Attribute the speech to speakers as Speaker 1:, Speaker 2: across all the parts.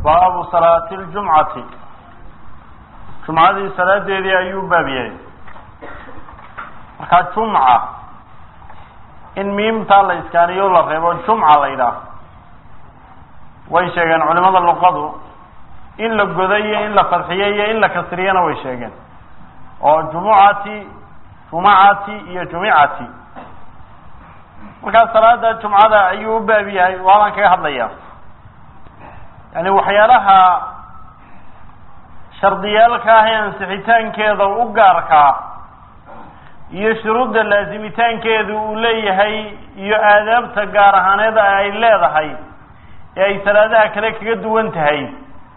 Speaker 1: baabu salaati ljumcati jumcadii salaadeedii ayuu baab yahay markaa jumca in miimtaa la iskaaniyo la reebo jumca la yidhaah way sheegeen culimada luqadu in la godo iyo in la fadxiyo iyo in la kasriyana way sheegeen oo jumucati jumacati iyo jumicati markaa salaada jumcada ayuu u baab yahay waadan kaga hadlaya yani waxyaalaha shardiyaalka ah ee ansixitaankeeda u gaarkaa iyo shuruudda laasimitaankeeda uu leeyahay iyo aadaabta gaar ahaaneeda ay leedahay ee ay salaadaha kale kaga duwan tahay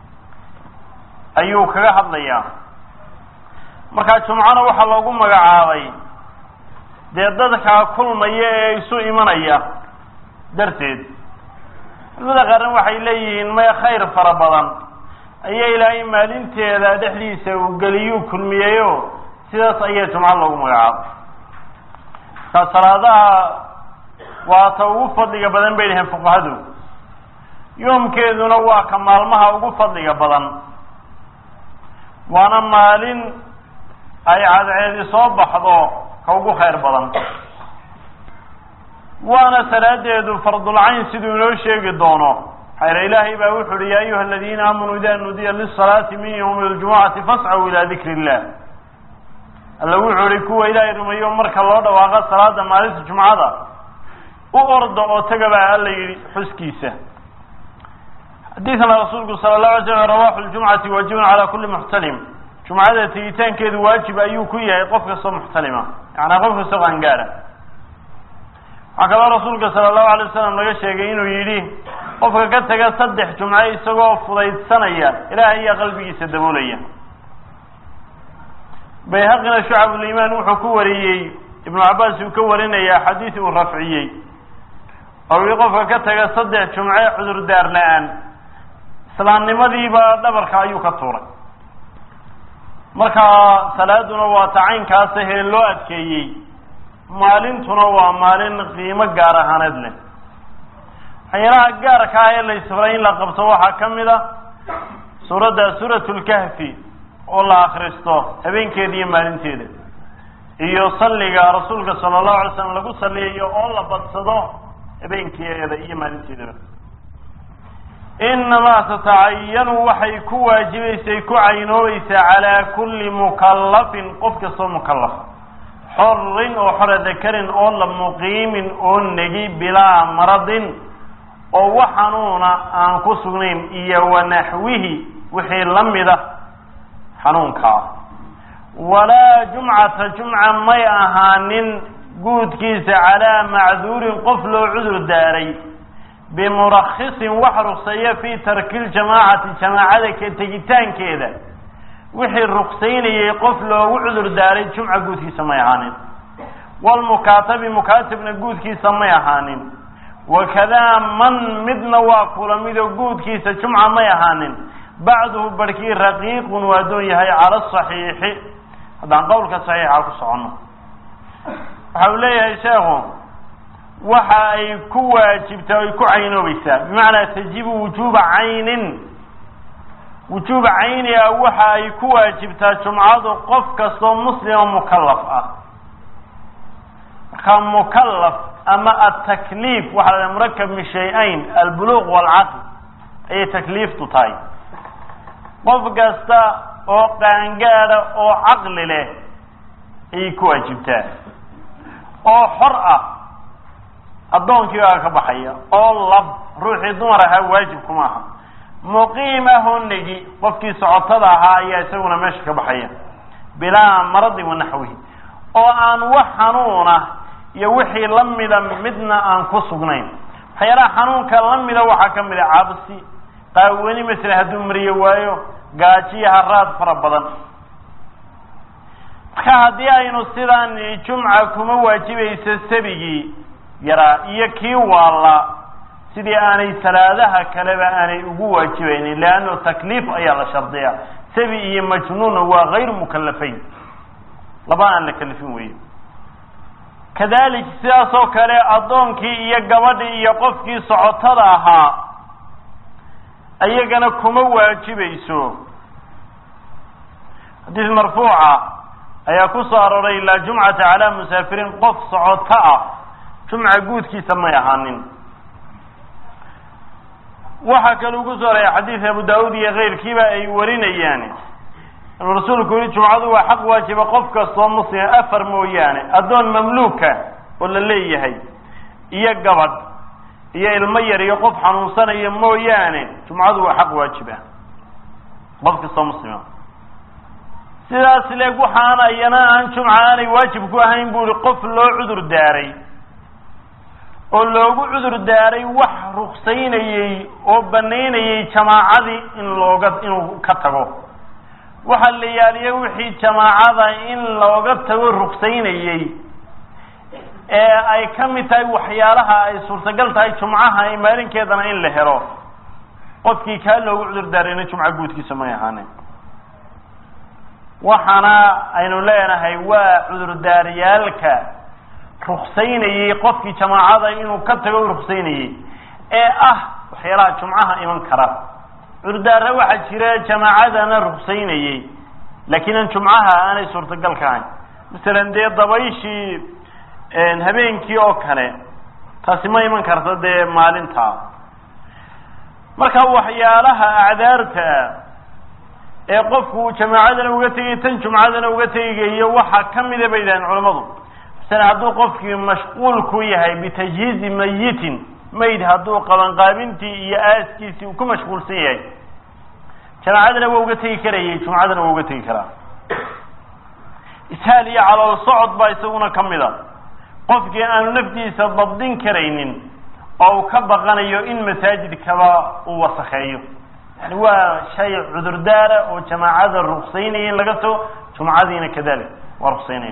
Speaker 1: ayuu kaga hadlayaa markaa jumcana waxaa loogu magacaabay dee dadkaa kulmaya ee isu imanaya darteed culimada qaarna waxay leeyihiin may khayr fara badan ayaa ilaahay maalinteeda dhexdiisa uu geliyuu kulmiyeyo sidaas ayaa jumco loogu magacaabay markaa salaadaha waa ta ugu fadliga badan bay dhaheen fuqahadu yoomkeeduna waa ka maalmaha ugu fadliga badan waana maalin ay cadceedi soo baxdo ka ugu khayr badan waana salaadeedu fardulcayn siduu inoo sheegi doono xayra ilaahay baa wuxu uhi ya ayuha aladiina aamanuu ida nudiya lisalaati min ywmi ljumucati fascaw ila dikri illah alla wuxuu ihi kuwa ilaahay rumeeyo marka loo dhawaaqo salaada maalinta jumcada u orda oo taga baa alla yihi xuskiisa xadiidkana rasuulku sala lahu alay slam rawaxu ljumcati waajibun cala kuli muxtalim jumcada tegitaankeedu waajib ayuu ku yahay qof kastoo muxtalima yacanaa qof kastoo qaangaara waxaa kaloo rasuulka sala allahu alay wasalam laga sheegay inuu yidhi qofka ka taga saddex jumco isagoo fudaydsanaya ilaahay ayaa qalbigiisa daboolaya bayhaqina shucabulimaan wuxuu ku wariyey ibnu cabaas uu ka warinaya xadiis uu rafciyey oo ii qofka ka taga saddex jumce cudurdaar la-aan islaamnimadiiba dhabarka ayuu ka tuuray marka salaaduna waa tacaynkaasa hee loo adkeeyey maalintuna waa maalin qiimo gaar ahaaneed leh waxyaalaha gaarka ah ee la isfaray in la qabto waxaa ka mid a suuradda suuratu lkahfi oo la akristo habeenkeeda iyo maalinteeda iyo salliga rasuulka sala allahu alay slam lagu saliyayo oo la badsado habeenkeeda iyo maalinteedaba inamaa tatacayanu waxay ku waajibaysay ku caynoobaysaa calaa kulli mukallafin qof kastoo mukallaf xorin oo xora dakarin oo la muqiimin oo negi bilaa maradin oo wax xanuuna aan ku sugnayn iyo wanaxwihi wixii la mida xanuunkaa walaa jumcata jumca may ahaanin guudkiisa calaa macduurin qof loo cudur daaray bimurakhisin wax rukseeya fii tarki ljamaacati jamaacada ka tegitaankeeda wixii ruksaynayay qof loogu cudur daaray jumca guudkiisa may ahaanin walmukaatabi mukaatabna guudkiisa may ahaanin wakadaa man midna waa kula midoo guudkiisa jumca may ahaanin bacduhu barhkii raqiiqun waa doon yahay cala saxiixi haddaan qowlka saxiixa ku soconno waxa uu leeyahay sheekhu waxa ay ku waajibtaa ay ku caynoobaysaa bimacnaa tajibu wujuuba caynin wujuuba cayni ah waxa ay ku waajibtaa jumcadu qof kastoo muslima mukallaf ah markaa mukallaf ama atakliif waxaa la murakab min shay-ayn albuluuq waalcaql ayay takliiftu tahay qof kasta oo qaangaada oo caqli leh ayay ku waajibtaa oo xor ah addoonkii baa ka baxaya oo lab ruuxii dumar ahaa waajib kuma aha muqiim ahoo negi qofkii socotada ahaa ayaa isaguna meesha ka baxaya bilaa maradin wanaxwihi oo aan wax xanuuna iyo wixii la mida midna aan ku sugnayn waxyaalaha xanuunka la mida waxaa ka mid a cabsi qaawani masala hadduu mariyo waayo gaajiyo haraad fara badan marka haddii aynu sidaan jumca kuma waajibayso sabigii yaraa iyo kii waalla sidii aanay salaadaha kaleba aanay ugu waajibaynin leanno takliif ayaa la shardiyaa sabi iyo majnuunna waa gayru mukalafayn laba aan la kalifin weeye kadalik sidaas oo kale addoonkii iyo gabadhii iyo qofkii socotada ahaa ayagana kuma waajibayso xadiis marfuuca ayaa ku soo arooray laa jumcata calaa musaafiriin qof socoto ah jumca guudkiisa may ahaanin waxaa kaluu ku soo araya xadiis abu daawud iyo keyrkiiba ay warinayaan inuu rasuulku yihi jumcadu waa xaq waajiba qof kastoo muslima afar mooyaane addoon mamluuka oo la leeyahay iyo gabadh iyo ilmo yar iyo qof xanuunsanaya mooyaane jumcadu waa xaq waajiba qof kastoo muslima sidaas leeg waxaana iyana aan jumca aanay waajib ku ahayn bu ihi qof loo cudur daaray oo loogu cudur daaray wax ruksaynayey oo banaynayey jamaacadii in looga inuu ka tago waxaa la yaaliya wixii jamaacada in looga tago ruksaynayey ee ay ka mid tahay waxyaalaha ay suurtagal tahay jumcaha maalinkeedana in la helo qofkii kaa loogu cudur daarayna jumca guudkiisa may ahaanin waxaana aynu leenahay waa cudurdaaryaalka ruksaynayey qofkii jamaacada inuu ka tago ruksaynayey ee ah waxyaalaha jumcaha iman kara cudurdaara waxaa jira jamaacadana ruksaynayey laakiin aan jumcaha aanay suurtagal ka ahayn masalan dee dabayshii habeenkii oo kale taasi ma iman karta dee maalinta marka waxyaalaha acdaarta ee qofku jamaacadana uga tegay tan jumcadana uga tegayo waxaa kamida bay yidhahdeen culammadu masalan hadduu qofkii mashquul ku yahay bitajhiizi mayitin mayd hadduu qabanqaabintii iyo aaskiisii uu ku mashquulsan yahay jamaacadana waa uga tegi karayay jumcadana waa uga tegi karaa ishaal iyo calool socod baa isaguna kamid a qofkii aanu naftiisa dabdin karaynin oo uu ka baqanayo in masaajidkaba uu wasakheeyo yani waa shay cudurdaara oo jamaacada ruksaynaya in laga tago jumcadiina kadalik waa ruksaynaya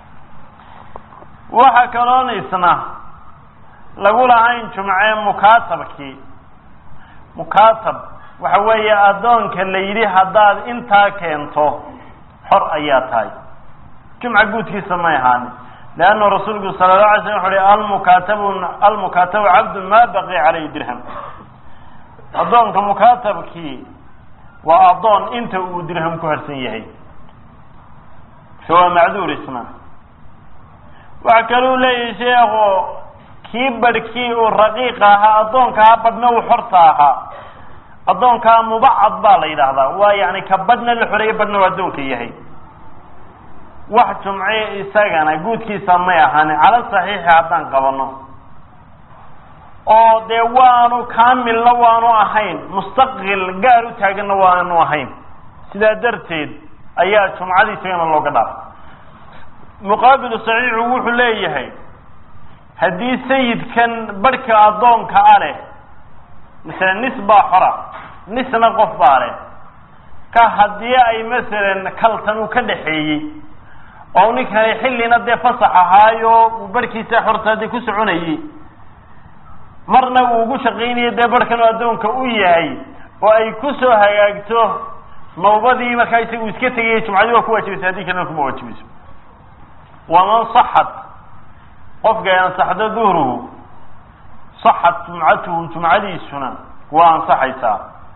Speaker 1: waxaa kaloon isna lagu lahayn jumce mukaatabkii mukaatab waxa weeye addoonka la yidhi haddaad intaa keento xor ayaa tahay jumca guudkiisa may ahaanin leanna rasuulku sala la alay slam wuxu uhi almukaatabu almukaatabu cabdun ma baqiya caleyhi dirham addoonka mukaatabkii waa addoon inta uu dirham ku harsan yahay so waa macduur isna waxa kaluu leeyahay sheekhu kii badhkii uu raqiiqa ahaa addoonkaa badhna uu xorta ahaa addoonkaa mubacad baa la yidhaahdaa waa yani ka badhna la xoreeye badhna u addoonka yahay wax jumce isagana guudkiisa may ahaanin cala saxiixi haddaan qabano oo dee waanu kaamilna waanu ahayn mustaqil gaar u taaganna waanu ahayn sidaa darteed ayaa jumcadii isagana looga dhaafay muqaabilu saxiixu wuxuu leeyahay haddii sayidkan barhka addoonka a leh masalan nis baa xora nisna qof baa leh ka haddii ay masalan kaltan uu ka dhaxeeyey oo ninkani xillina dee fasax ahaayo uu barhkiisa xorta dee ku soconayey marna uu ugu shaqaynayo dee barhkan addoonka u yahay oo ay ku soo hagaagto nawbadii markaa isagu iska tegaya jumcadii waa ku waajibaysa haddii kalena kuma waajibayso waman saxat qofka ay ansaxdo duhruhu saxat jumcatuhu jumcadiisuna waa ansaxaysaa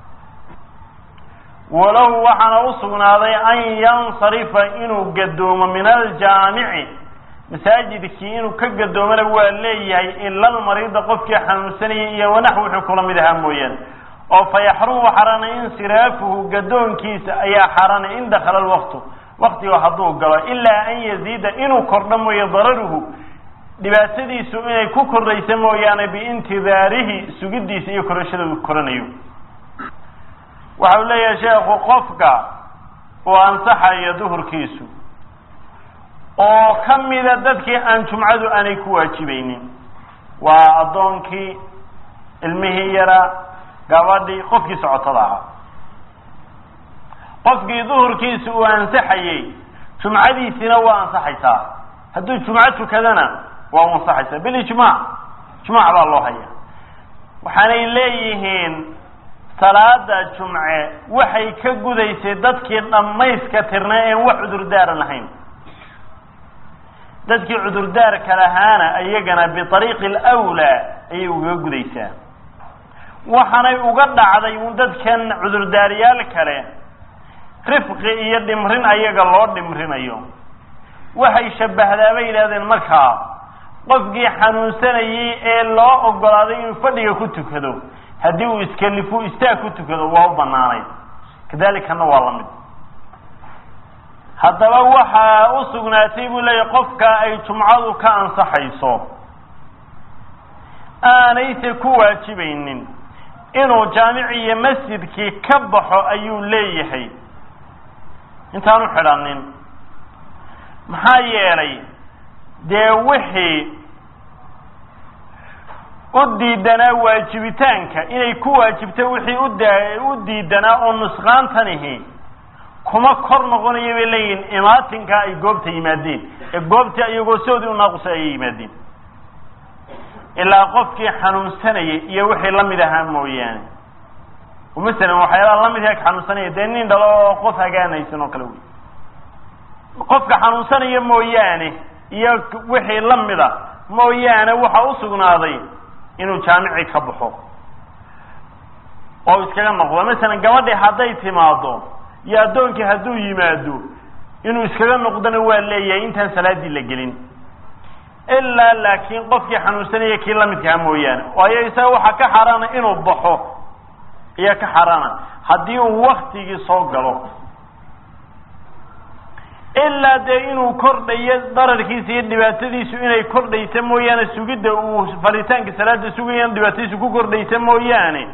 Speaker 1: walahu waxaana u sugnaaday an yansarifa inuu gadoomo min aljaamici masaajidkii inuu ka gadoomana waa leeyahay ila almariida qofkii xanuunsanayay iyo wanax wuxuu kula mid ahaa mooyaane oo fa yaxrumu xaranay insiraafuhu gadoonkiisa ayaa xaranay in dakala lwaqtu waktiga hadduu galo ilaa an yaziida inuu kordho mooye dararuhu dhibaatadiisu inay ku kordhaysa mooyaane biintidaarihi sugidiisa iyo korashada uu koranayo waxa uu leeyahay sheekhu qofka uu ansaxayo duhurkiisu oo ka mida dadkii aan jumcadu aanay ku waajibaynin waa addoonkii ilmihii yaraa gabadhii qofkii socotada ahaa qofkii duhurkiisa uu ansaxayey jumcadiisina waa ansaxaysaa hadduu jumco tukadana waa u ansaxaysaa bilijmaac ijmaac baa loo haya waxaanay leeyihiin salaada jumce waxay ka gudaysay dadkii dhammayska tirnay een wax cudurdaara lahayn dadkii cudurdaarka lahaana iyagana biariiqi alwlaa ayay ugaga gudaysaa waxaanay uga dhacday un dadkan cudurdaariyaal kale rifqi iyo dhimrin ayaga loo dhimrinayo waxay shabbahdaa bay yidhahdeen markaa qofkii xanuunsanayey ee loo ogolaaday inuu fadhiga ku tukado haddii uu iskalifu istaag ku tukado waa u banaanay kadalikana waa la mid haddaba waxaa u sugnaatay buu leeyahy qofka ay jumcadu ka ansaxayso aanayse ku waajibaynin inuu jaamici iyo masjidkii ka baxo ayuu leeyahay intaanu xidhanin maxaa yeelay dee wixii u diidanaa waajibitaanka inay ku waajibto wixii uda u diidanaa oo nusqaantanihi kuma kor noqonaya bay leeyihin imaatinka ay goobta yimaadeen ee goobta iyagoo soodii u naaqusay ayay yimaadeen ilaa qofkii xanuunsanayay iyo wixii lamid ahaa mooyaane masalan waxyaalaha lamidka xanuunsanaya dee nin dhalo oo qof hagaanaysan oo kale wey qofka xanuunsanaya mooyaane iyo wixii lamida mooyaane waxaa usugnaaday inuu jaamici ka baxo oo iskaga noqdo masalan gabadhii hadday timaado iyo addoonkii hadduu yimaado inuu iskaga noqdona waa leeyahay intaan salaadii la gelin ilaa laakiin qofkii xanuunsanaya kii lamidkaha mooyaane waayo isaga waxaa ka xaaraana inuu baxo ayaa ka xaaraana haddii uu waktigii soo galo ilaa dee inuu kordhayo dararkiisa iyo dhibaatadiisu inay kordhaysa mooyaane sugidda uu falitaanka salaada sugaya dhibaatadiisu ku kordhaysa mooyaane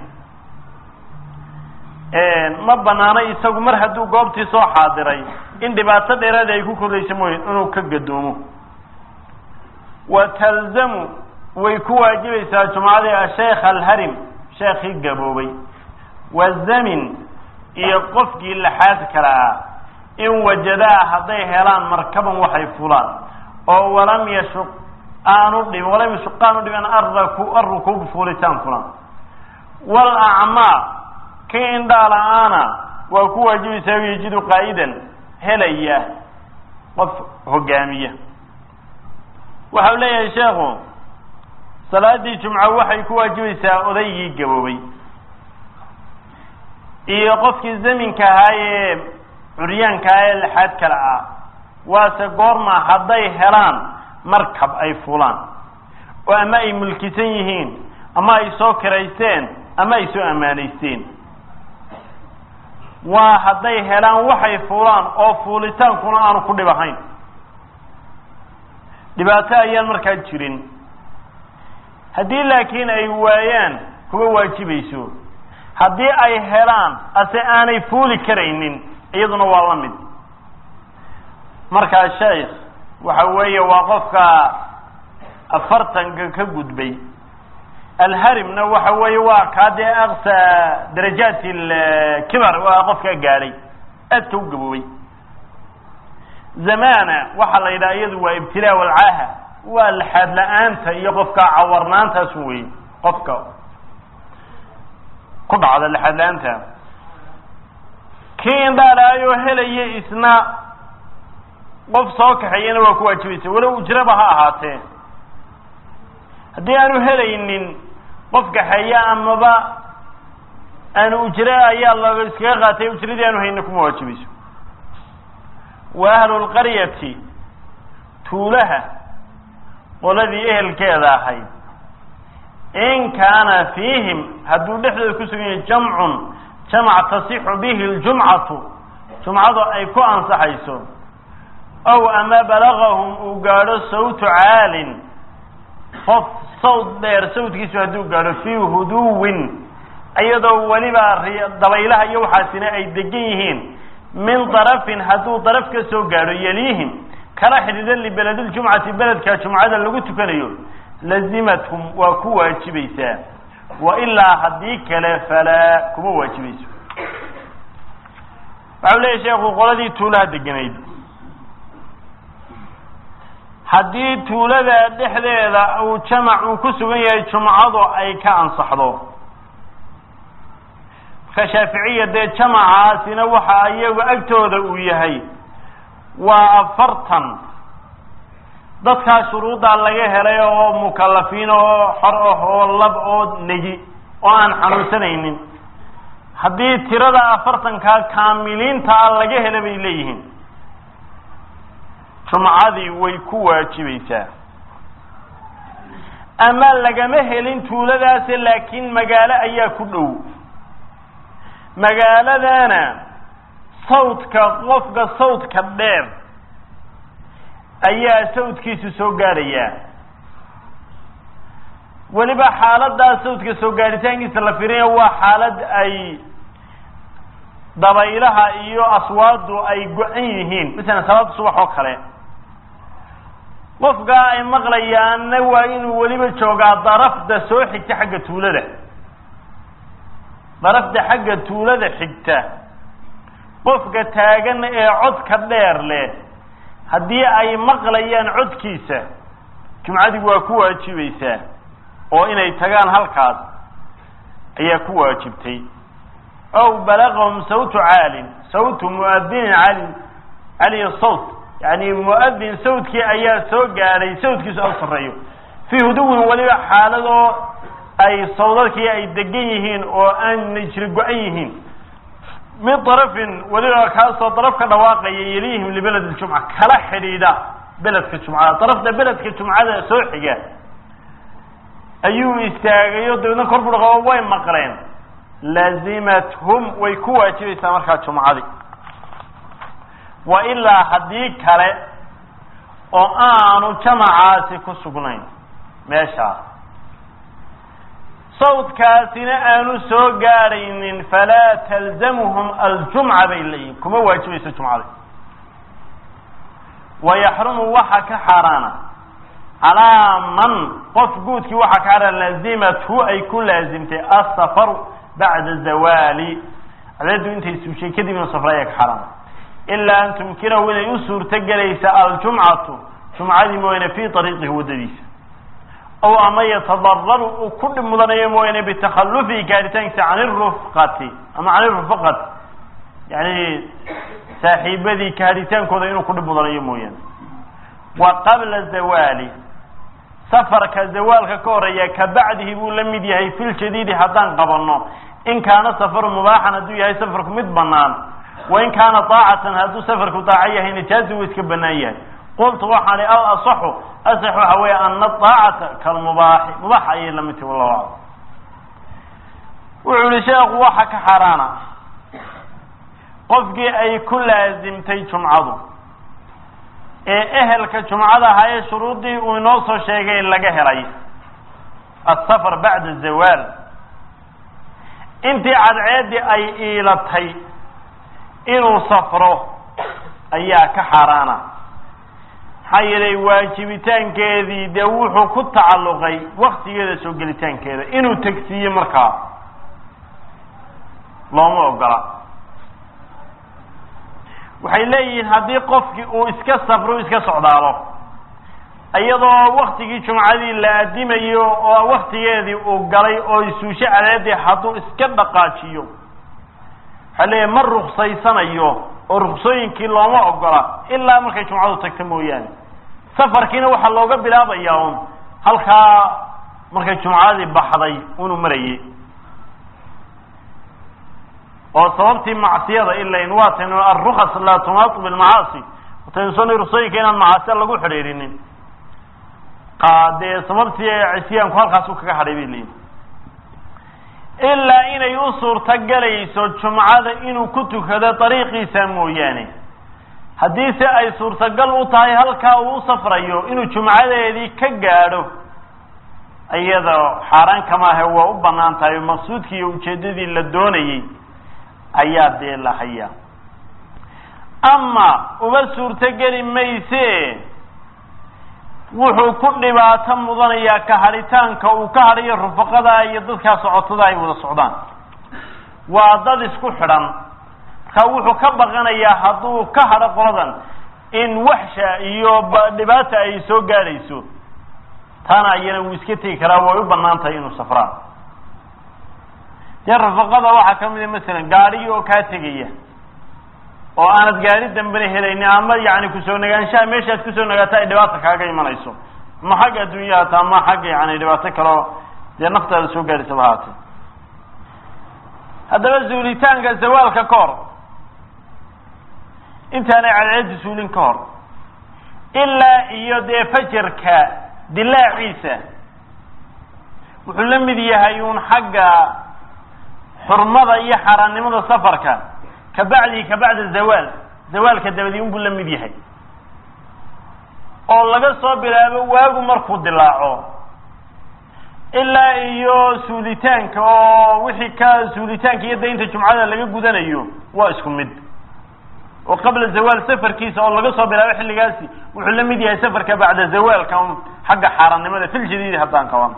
Speaker 1: ma banaano isagu mar hadduu goobtii soo xaadiray in dhibaato dheeraada ay ku kordhaysa mooyane inuu ka gadoomo wa talzamu way ku waajibaysaa jumcadii asheekh alharim sheekhii gaboobay wazamin iyo qofkii laxaad kala ah in wajadaa hadday helaan markaban waxay fulaan oo walam yashuq aanu dhibin walam yashuq aanu dhibin arraku arrukuub fuulitaan fulaan wal acmaa kii indhaa la-aana waa ku waajibaysaa yajidu qaa'idan helaya qof hogaamiya waxau leeyahay sheekhu salaadii jumco waxay ku waajibaysaa odaygii gaboobay iyo qofkii zaminka ahaa ee curyaanka ah ee lixaad kale ah waase goorma hadday helaan markab ay fulaan oo ama ay mulkisan yihiin ama ay soo kiraysteen ama ay soo ammaanaysteen waa hadday helaan waxay fuulaan oo fuulitaankuna aanu ku dhib ahayn dhibaato ayaan markaa jirin haddii laakiin ay waayaan kuma waajibayso haddii ay helaan ase aanay fuuli karaynin iyaduna waa la mid markaa sheikh waxa weeye waa qofka afartanka ka gudbay alharimna waxa weeye waa kaa dee aksa darajaat kibar waa qofkaa gaadhay aadka u gaboobay zamana waxaa la yidhaha iyadu waa ibtilaa walcaaha waa laxaad la-aanta iyo qofka cawarnaantaas wey qofka ku dhacda laxaad la-aanta kii indhaalaayoo helaya isna qof soo kaxeeyana waa ku waajibaysa walow ujraba ha ahaatee haddii aanu helaynin qof kaxeeya amaba aanu ujre ayaa la iskaga qaatay ujradii aanu hayna kuma waajibayso wa ahlu lqaryati tuulaha qoladii ehelkeeda ahayd in kaana fiihim hadduu dhexdooda ku sugan yahay jamcun jamac tasixu bihi ljumcatu jumcadu ay ku ansaxayso ow ama balagahum uu gaadho sawtu caalin qof sawd dheer sawdkiisu hadduu gaadho fii huduwin iyadoo weliba dabaylaha iyo waxaasina ay degan yihiin min darafin hadduu daraf ka soo gaadho yeliihim kala xidhiidhan libeledljumcati beledka jumcada lagu tukanayo lazimathum waa ku waajibaysaa wa ilaa haddii kale falaa kuma waajibayso waxau leeyahy sheekhu qoladii tuulaha deganayd haddii tuulada dhexdeeda uu jamac uu ku sugan yahay jumcadu ay ka ansaxdo marka shaaficiya dee jamacaasina waxa iyagu agtooda uu yahay waa afartan dadkaa shuruuddaa laga helay oo mukalafiin oo xor ah oo lab oo negi oo aan xanuunsanaynin haddii tirada afartankaa kaamiliinta a laga hela bay leeyihiin jumcadii way ku waajibaysaa ama lagama helin tuuladaase laakiin magaalo ayaa ku dhow magaaladana sawdka qofka sawdka dheer ayaa sawdkiisu soo gaadhayaa weliba xaaladaa sawdka soo gaadhitaankiisa la firinaya waa xaalad ay dabaylaha iyo aswaadu ay go-an yihiin masalan salaada subax oo kale qofkaa ay maqlayaanna waa inuu weliba joogaa darafda soo xigta xagga tuulada darafda xagga tuulada xigta qofka taagan ee codka dheer leh haddii ay maqlayaan codkiisa jumcadigu waa ku waajibaysaa oo inay tagaan halkaas ayaa ku waajibtay ow balagahum sawtu caalin sawtu muadinin cali caliy sawt yani muadin sawtkii ayaa soo gaadhay sawtkiisu aw sarreeyo fii huduwin weliba xaaladoo ay sawdadkii ay degan yihiin oo aanay jiri go-an yihiin min darafin weliba kaasoo daraf ka dhawaaqaya yelihim libaled ljumca kala xidhiidha beledka jumcada darafta beledka jumcada soo xiga ayuu istaagayo dabeedna kor buu dhaqo way maqleen laazimathum way ku waajibaysaa markaa jumcadii wa ilaa haddii kale oo aanu jamacaasi ku sugnayn meeshaas sawdkaasina aanu soo gaadhaynin falaa talzamhum aljumca bay leeyihin kuma waajibayso jumcada wayaxrumu waxa ka xaaraana calaa man qof guudkii waxaa ka xaaraan laazimathu ay ku laazimtay asafaru bacda zawaali cadeedu intay suushay kadib inu safra ayaa ka xaaraana ilaa an tumkinahu inay u suurto gelaysa aljumcatu jumcadii mooyaane fii ariiqihi waddadiisa ow ama yatadararu uu ku dhib mudanayo mooyaane bitakhalufihi gaaritaankiisa can irufqati ama can irufaqati yani saaxiibadii kaaritaankooda inuu ku dhib mudanayo mooyaane wa qabla zawaali safarka zawaalka ka horeeya ka bacdihi buu la mid yahay fi ljadiidi haddaan qabanno in kaana safaru mubaaxan hadduu yahay safarku mid banaan wain kaana daacatan hadduu safarku daaco yahay najaazi wuu iska banaan yahay qultu waxaan al asaxu asax waxa weeye ana daacata kalmubaaxi mubaax ayay la mid tahi wallahu aclam wuxuu yihi sheekhu waxa ka xaaraana qofkii ay ku laazimtay jumcadu ee ehelka jumcada ahaa ee shuruuddii uu inoo soo sheegay laga helay asafar bacda zawaal intii cadceeddii ay iilatay inuu safro ayaa ka xaaraana maxaa yeelay waajibitaankeedii dee wuxuu ku tacalluqay waktigeeda soo gelitaankeeda inuu tegsiiyo markaa looma ogola waxay leeyihiin haddii qofkii uu iska safro iska socdaalo iyadoo waktigii jumcadii la adimayo oo waktigeedii uu galay oo isuusho cadeedii hadduu iska dhaqaajiyo waxaa leeyahy ma ruksaysanayo oo ruksooyinkii looma ogola ilaa markay jumcadu tagto mooyaane safarkiina waxaa looga bilaabayaa un halkaa markay jumcadii baxday unuu marayay oo sababtii macsiyada ilain waa taynu alrukas laa tunaatu bilmacaasi wataynu soo ruksooyinka inaan macaasiya lagu xidhiirinin dee sababtii cisyaanku halkaasu kaga hadhay bay leeyihin ilaa inay u suurto galayso jumcada inuu ku tukado dariiqiisa mooyaane haddii se ay suurtagal u tahay halkaa uu u safrayo inuu jumcadeedii ka gaadho iyada xaaraan kamaahe waa u banaan tahay oo maqsuudkii iyo ujeeddadii la doonayey ayaa dee la hayaa ama uma suurtogeli mayse wuxuu ku dhibaato mudanayaa ka hadhitaanka uu ka hadhayo rufaqada iyo dadkaa socotada ay wada socdaan waa dad isku xidhan marka wuxuu ka baqanayaa hadduu ka hadho qoladan in waxsha iyo dhibaata ay soo gaadhayso taana iyana wuu iska tegi karaa way u banaan tahay inuu safraan dee rufaqada waxaa ka mid a masalan gaadhigi oo kaa tegaya oo aanad gaari dambena helayni ama yani kusoo nagaanshaha meeshaad kusoo nagaata ay dhibaata kaaga imanayso ama xagga adduunyaha hata ama xagga yani dhibaato kaleo dee naftaada soo gaadhisaba haatee haddaba suulitaanka zawaalka ka hor intaanay cadceeddu suulin ka hor ilaa iyo dee fajarka dilaaciisa wuxuu la mid yahay uun xagga xurmada iyo xaaraannimada safarka ka bacdihi ka bacda zawaal zawaalka dabadii unbuu la mid yahay oo laga soo bilaabo waagu markuu dilaaco ilaa iyo suulitaanka oo wixii ka suulitaanka iyo daynta jumcada laga gudanayo waa isku mid oo qabla zawaal safarkiisa oo laga soo bilaabo xilligaasi wuxuu la mid yahay safarka bacda zawaalka xagga xaaraannimada fil jadiidi haddaan qaban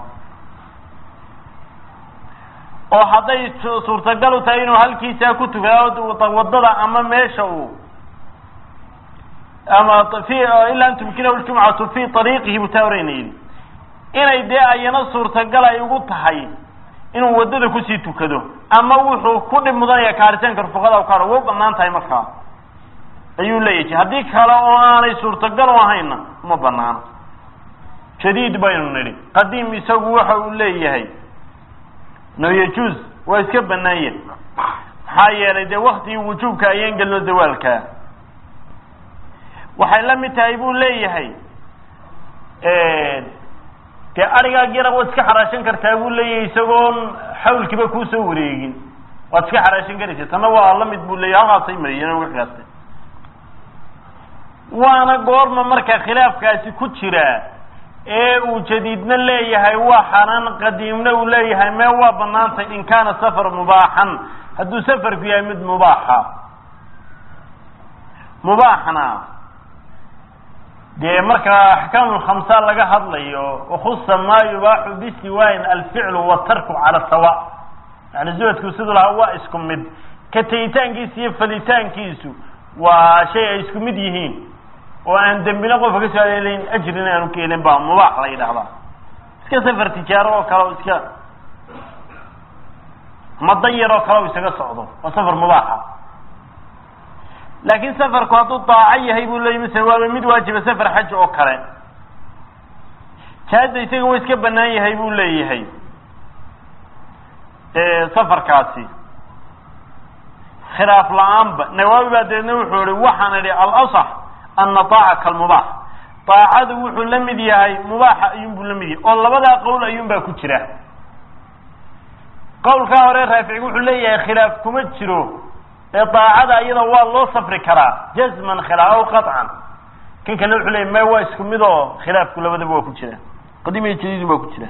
Speaker 1: oo hadday suurtagal u tahay inuu halkiisaa ku tukado wadada ama meesha uu ama fi ilaa an tumkinahu ljumcatu fi ariiqihi buu taa oreyna yidhi inay dee ayana suurtagal ay ugu tahay inuu wadada kusii tukado ama wuxuu ku dhib mudanaya kaaritaanka rufaqada ka haro way u banaan tahay markaa ayuu leeyahay haddii kale oo aanay suurtagal u ahayna uma banaano jadiid baynu nidhi qadiim isagu waxa uu leeyahay no yajuuz waa iska banaanya maxaa yeelay dee waktigii wujuubka ayaan gelno zawaalka waxay la mid tahay buu leeyahay dee arigaag yara waad iska xaraashan kartaa buu leeyahay isagoon xawlkiiba kuusoo wareegin waad iska xaraashan karaysa tanna waa la mid buu leeyahay halkaasay mariyeen wixigaas waana goorma marka khilaafkaasi ku jira ee uu jadiidna leeyahay waa xaraan qadiimna uu leeyahay mee waa banaantay in kaana safar mubaaxan hadduu safarku yahay mid mubaaxa mubaaxna dee marka axkaamu lkhamsa laga hadlayo wakhusa maa yubaaxu bisiwaayin alficlu watarku cala sawa yani zuwadku siduu lahaa waa isku mid ka tegitaankiisa iyo falitaankiisu waa shay ay isku mid yihiin oo aan dembina qofka ka soo aleelayn ajrina aanu ka helin baa mubaax la yidhahdaa iska safar tijaaro oo kale o iska madan yar oo kale o isaga socdo waa safar mubaaxa laakiin safarku hadduu daaco yahay buu leeyay masala waaba mid waajiba safar xaj oo kale jaada isaga wa iska banaan yahay buu leeyahay safarkaasi khilaaf la-aanba nawaawi baa deedna wuxuu ihi waxaan idhi alasax ana daaca kalmubaax daacadu wuxuu la mid yahay mubaaxa ayuunbuu la mid yahay oo labadaa qowl ayuun baa ku jira qowlkaa hore raafici wuxuu leeyahay khilaaf kuma jiro ee daacada iyada waa loo safri karaa jazman khilaaf aw qaطcan kan kale wuxuu leeyay may waa isku mid oo khilaafku labadaba waa ku jira qadiim iyo jadiidun baa ku jira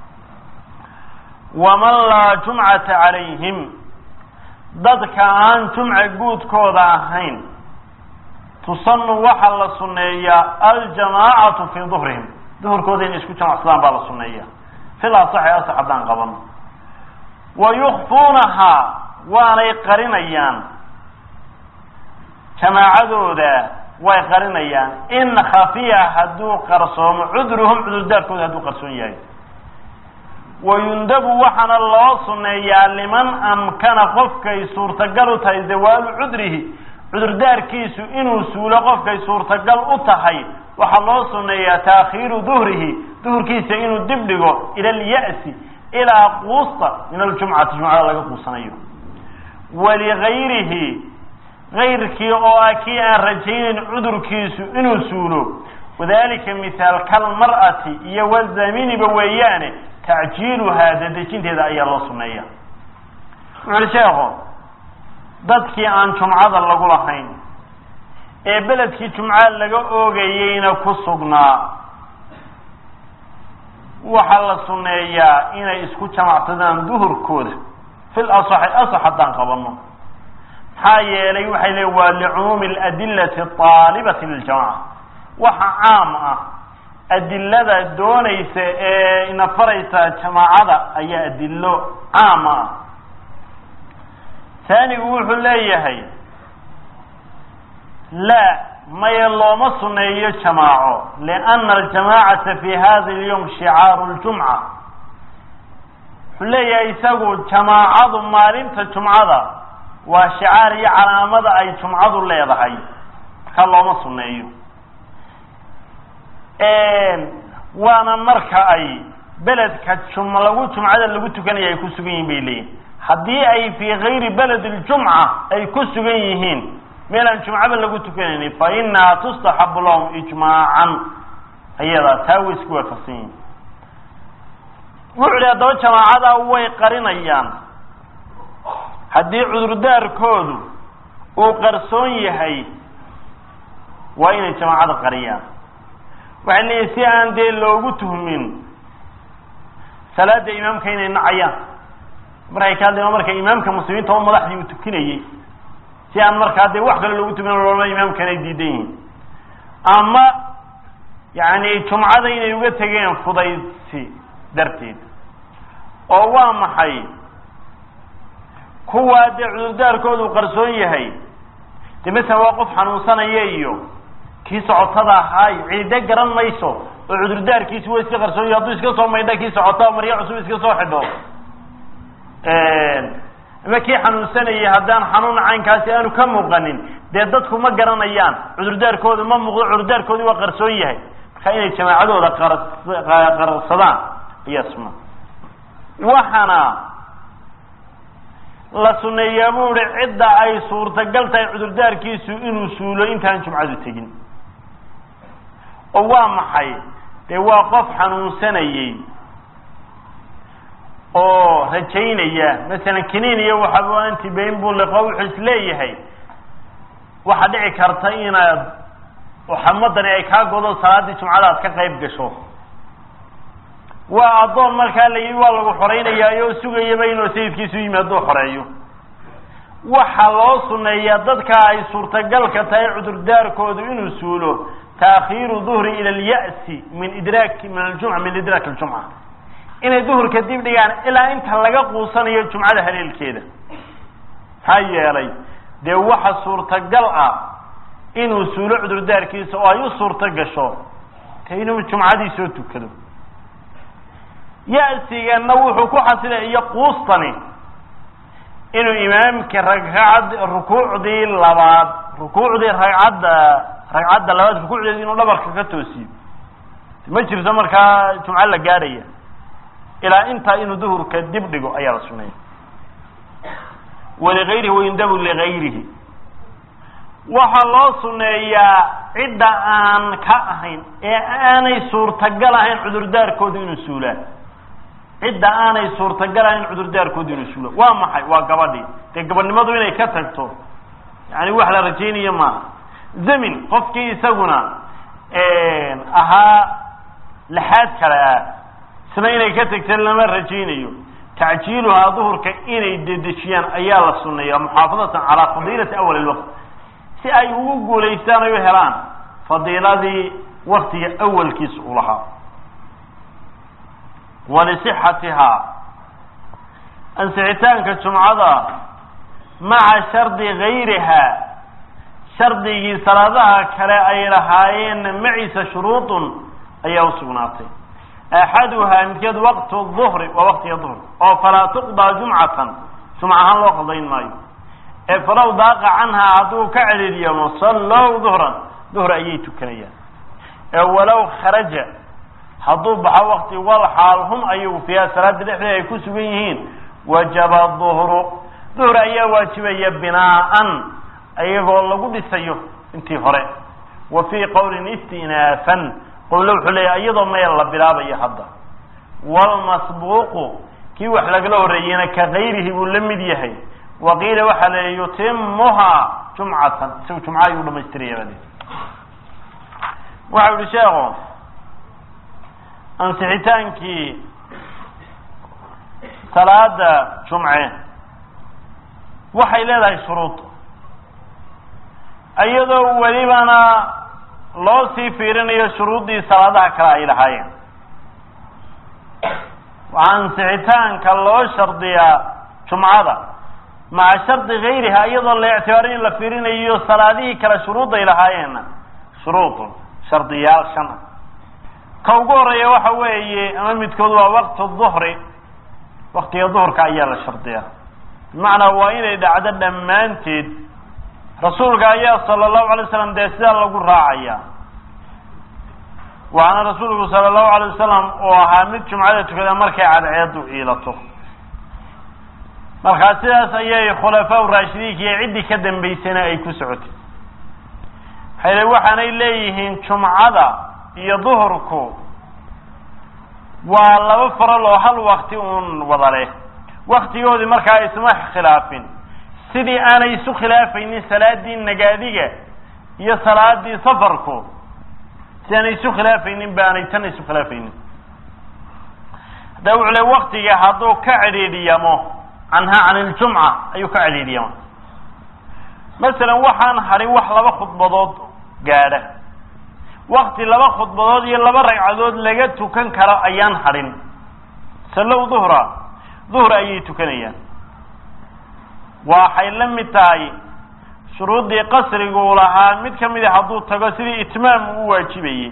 Speaker 1: waman laa jumcata calayhim dadka aan jumca guudkooda ahayn tusanu waxaa la suneeyaa aljamaacatu fii duhrihim duhurkooda inay isku jamacsadaan baa la suneeya fil asaxi asax haddaan qabano wa yukfuunahaa waanay qarinayaan jamaacadooda way qarinayaan in khafiya hadduu qarsoomo cudruhum cudurdaarkooda hadduu qarsoon yahay wayundabu waxaana loo suneeyaa liman amkana qofkay suurtagal u tahay zawaalu cudrihi cudurdaarkiisu inuu suulo qofkay suurtagal u tahay waxaa loo suneeyaa taakhiiru duhrihi duhurkiisa inuu dib dhigo ila alya'si ilaa quusta min aljumcati jumcada laga quusanayo waligayrihi gayrkii oo ah kii aan rajaynayn cudurkiisu inuu suulo wadalika mithaal kalmar'ati iyo wazaminiba weeyaane tacjiiluhaa dadejinteeda ayaa loo suneeya wuxu uhi sheekho dadkii aan jumcada lagu lahayn ee beledkii jumca laga oogayeyna ku sugnaa waxaa la suneeyaa inay isku jamacsadaan duhurkooda fil asaxi asax haddaan qabano maxaa yeelay waxay leey waa licumuumi aladillati aalibati liljamaca waxa caam ah adilada doonaysa ee ina faraysa jamaacada ayaa adilo caam ah taanigu wuxuu leeyahay laa maya looma suneeyo jamaaco liana aljamaacata fi hada alyawm shicaaru ljumca wuxuu leeyahay isagu jamaacadu maalinta jumcada waa shicaar iyo calaamada ay jumcadu leedahay marka looma suneeyo waana marka ay beledka jum lagu jumcada lagu tukanaya ay ku sugan yihin bay leeyihin haddii ay fii kayri beled ljumca ay ku sugan yihiin meel aan jumcaba lagu tukanaynin fa inaha tustaxabu lahum ijmaacan ayadaa taa way isku waafaqsan yihiin wuxu hi haddaba jamaacada way qarinayaan haddii cudurdaarkoodu uu qarsoon yahay waa inay jamaacada qariyaan waxay leeyihin si aan dee loogu tuhmin salaada imaamka inay nacayaan markay ka hadlayan marka imaamka muslimiinta oo madaxdii uu tukinayey si aan markaa dee wax kale loogu tukin loolama imaamkan ay diidan yihiin ama yani jumcada inay uga tegeen fudaysi darteed oo waa maxay kuwaa dee cudurdaarkoodu qarsoon yahay dee masalan waa qof xanuunsanaya iyo kii socotada ahaay ciide garan mayso oo cudurdaarkiisi waa iska qarsoon yahay hadduu iska soo maydha kii socota maryo cusub iska soo xidho ama kii xanuunsanayay haddaan xanuun caynkaasi aanu ka muuqanin dee dadku ma garanayaan cudurdaarkooda ma muuqdo cudurdaarkoodi waa qarsoon yahay marka inay jamaacadooda qarsadaan ayaa suna waxaana la suneeyaa bu ihi cidda ay suurtagal tahay cudurdaarkiisu inuu suulo intaan jumcadu tegin oo waa maxay dee waa qof xanuunsanayey oo rajaynaya masalan kiniin iyo waxaaba antibain buu liqo wuxuu is leeyahay waxaa dhici karta inaad xamadani ay kaa godo salaaddii jumcada aad ka qayb gasho waa addoon markaa la yidhi waa lagu xoreynayaayo oo sugayaba inuu sayidkiisu yimaado xoreeyo waxaa loo suneeyaa dadka ay suurtagalka tahay cudurdaarkoodu inuu suulo taakhiiru duhri ila alya'si min idraak min aljumca min idraak aljumca inay duhurka dib dhigaan ilaa inta laga quusanayo jumcada haleelkeeda maxaa yeelay dee waxa suurtagal ah inuu suulo cudurdaarkiisa oo ay u suurto gasho te inuu jumcadii soo tukado ya-sigana wuxuu ku xasilay iyo quustani inuu imaamka ragcad rukuucdii labaad rukuucdii ragcadda ragcadda labaad rukuucdeedi inuu dhabarka ka toosiyo ma jirto markaa jumco la gaadhaya ilaa intaa inuu duhurka dib dhigo ayaa la suneeya waligayrihi waindabu ligayrihi waxaa loo suneeyaa cidda aan ka ahayn ee aanay suurtagal ahayn cudurdaarkooda inuu suulaan cidda aanay suurtagal ahayn cudurdaarkooda inuu suulo waa maxay waa gabadhii dee gabadhnimadu inay ka tagto yani wax la rajaynayo maaha zamin qofkii isaguna ahaa laxaad kale ah isna inay ka tagta lama rajaynayo tacjiiluhaa duhurka inay dedejiyaan ayaa la suneeya muxaafadatan calaa fadiilati awal ilwaqt si ay ugu guulaystaan ay u helaan fadiiladii waktiga awalkiisa u lahaa walisixatihaa ansixitaanka jumcada maca shardi gayrihaa shardigii salaadaha kale ay lahaayeen maciisa shuruudun ayaa usugnaatay axaduhaa midkeed waqtu duhri waa waqtiga duhr oo falaa tuqdaa jumcatan jumca ahaan loo qadayn maayo ee falow daaqa canhaa hadduu ka celiiryamo sallow duhran duhr ayay tukanayaan ee walow kharaja hadduu baxo wakti wal xaal hum ayagu fiiha salaada dhexdeeda ay ku sugan yihiin wajaba duhru duhr ayaa waajibaya binaaan iyagoo lagu dhisayo intii hore wa fii qowlin istinaafan qowle wuxuu leeyahy iyadoo meel la bilaabayo hadda wlmasbuuqu kii wax lagala horreeyeyna ka gayrihi buu la mid yahay wa qiila waxaa la yutimuhaa jumcatan isagu jumca ayuu dhamaystiraya baa waxa yihi sheekhu ansixitaankii salaada jumce waxay leedahay shuruud iyadoo welibana loo sii fiirinayo shuruuddii salaadaha kale ay lahaayeen waxaa ansixitaanka loo shardiyaa jumcada maca shardi gayriha iyadoo la ictibaarin in la fiirinayo salaadihii kale shuruudday lahaayeenna shuruudun shardiyaal shan ah ka ugu horeeya waxa weeye ama midkood waa waqtu duhri waktiga duhurka ayaa la shardiyaa bimacnaa waa inay dhacdo dhammaanteed rasuulka ayaa sala allahu alay wasalam dee sidaa lagu raacaya waxaana rasuulku sala allahu alay wasalam oo ahaa mid jumcada tukada markay cadceedu iilato markaa sidaas ayay khulafaa raashidiinka iyo ciddii ka dambaysana ay ku socotay maxay waxaanay leeyihiin jumcada iyo duhurku waa laba faral oo hal wakti uun wada leh waktigoodii markaa isma khilaafin sidii aanay isu khilaafaynin salaadii nagaadiga iyo salaadii safarku si aanay isu khilaafaynin ba aanay tan isu khilaafaynin hadda wuxuu le waktiga hadduu ka cidhiidhiyamo canhaa can iljumca ayuu ka cidhiidhiyama masalan waxaan hadhin wax laba khudbadood gaadha wakti laba khudbadood iyo laba ragcadood laga tukan karo ayaan hadhin sallow duhra duhra ayay tukanayaan waxay la mid tahay shuruuddii qasriguu lahaa mid ka mid a hadduu tago sidii itmaam uu waajibayey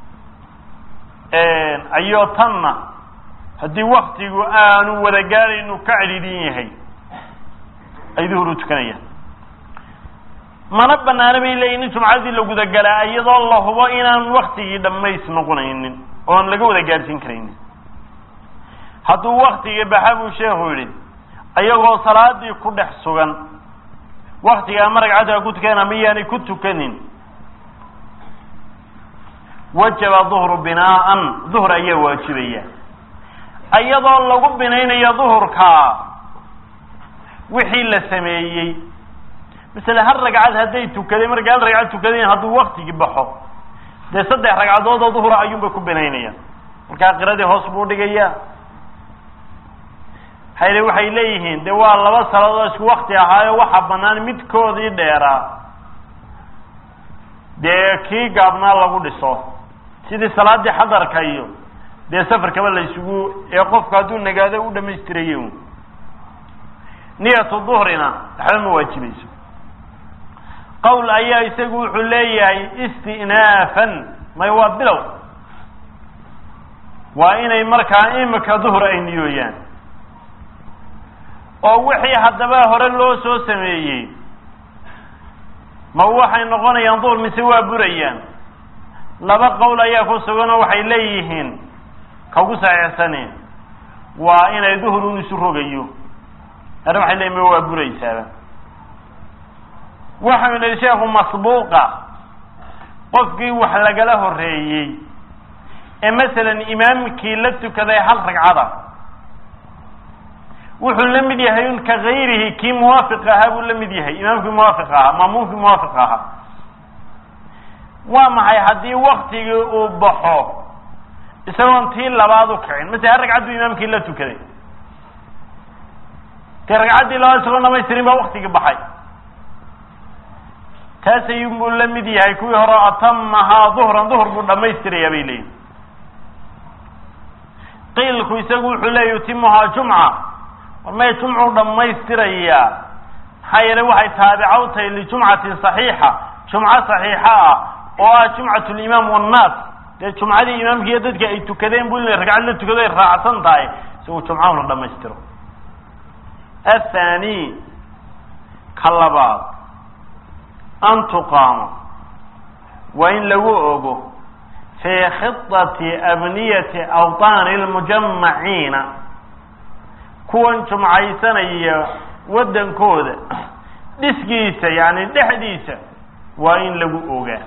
Speaker 1: ayoo tanna haddii waktigu aanu wada gaadhaynu ka cidhiidhin yahay ay duhur u tukanayaan mana banaana bay leeyihin in jumcadii la gudagalaa iyadoo la hubo inaan waktigii dhammays noqonaynin oon laga wada gaadhsiin karaynin hadduu waktigii baxa buu sheekhu yidhi ayagoo salaadii ku dhex sugan waktigaa ma ragcadda ku tukan ama yaanay ku tukanin wajaba duhru binaaan duhr ayaa waajibaya iyadoo lagu binaynayo duhurka wixii la sameeyey masele hal ragcad hadday tukadeen markay hal ragcad tukadeen hadduu waktigii baxo dee saddex ragcadood oo duhura ayuunbay ku binaynayaan markaa qiradii hoos buu dhigaya hayle waxay leeyihiin de waa laba saladood isku wakti ahaayo waxaa banaan midkoodii dheeraa dee kii gaabnaa lagu dhiso sidii salaadii xadarka iyo dee safarkaba la isugu ee qofku hadduu nagaado u dhamaystiraye un niyatu duhrina waxba ma waajibayso qowl ayaa isagu wuxuu leeyahay istinaafan may waa bilow waa inay markaa imika duhr ay niyooyaan oo wixii haddaba hore loo soo sameeyey ma waxay noqonayaan duhr mise waa burayaan laba qowl ayaa ku suganoo waxay leeyihiin kagu saxiixsane waa inay duhrun isu rogayo ana waxay leeyihin ma waa buraysaaba waxau yihi sheekhu masbuuqa qofkii wax lagala horeeyey ee masalan imaamkii la tukaday hal ragcada wuxuu la mid yahay un ka gayrihi kii muwaafiq ahaa buu la mid yahay imaamkii muwaafiq ahaa maamuumkii muwaafiq ahaa waa maxay haddii waktigii uu baxo isagoon tii labaad u kicin masele hal ragcad buu imaamkii la tukaday dee ragcaddii labaad isagoon dhamaystirin baa waktigii baxay taas ayuunbuu la mid yahay kuwii hore atamahaa duhran duhr buu dhamaystirayaa bay leeyihin qiilku isagu wuxuu leeya yutimuhaa jumca war may jumcuu dhammaystirayaa maxaa yeelay waxay taabica u tahay lijumcatin saxiixa jumco saxiixa ah oo ah jumcat limaam wannaas dee jumcadii imaamkiiyo dadka ay tukadeen buu in ragcad la tukado ay raacsan tahay isagu jumcahuna dhamaystiro athani ka labaad an tuqaamo waa in lagu ogo fii khidati abniyati awtaani lmujamaciina kuwan jumcaysanaya waddankooda dhisgiisa yani dhexdiisa waa in lagu ogaa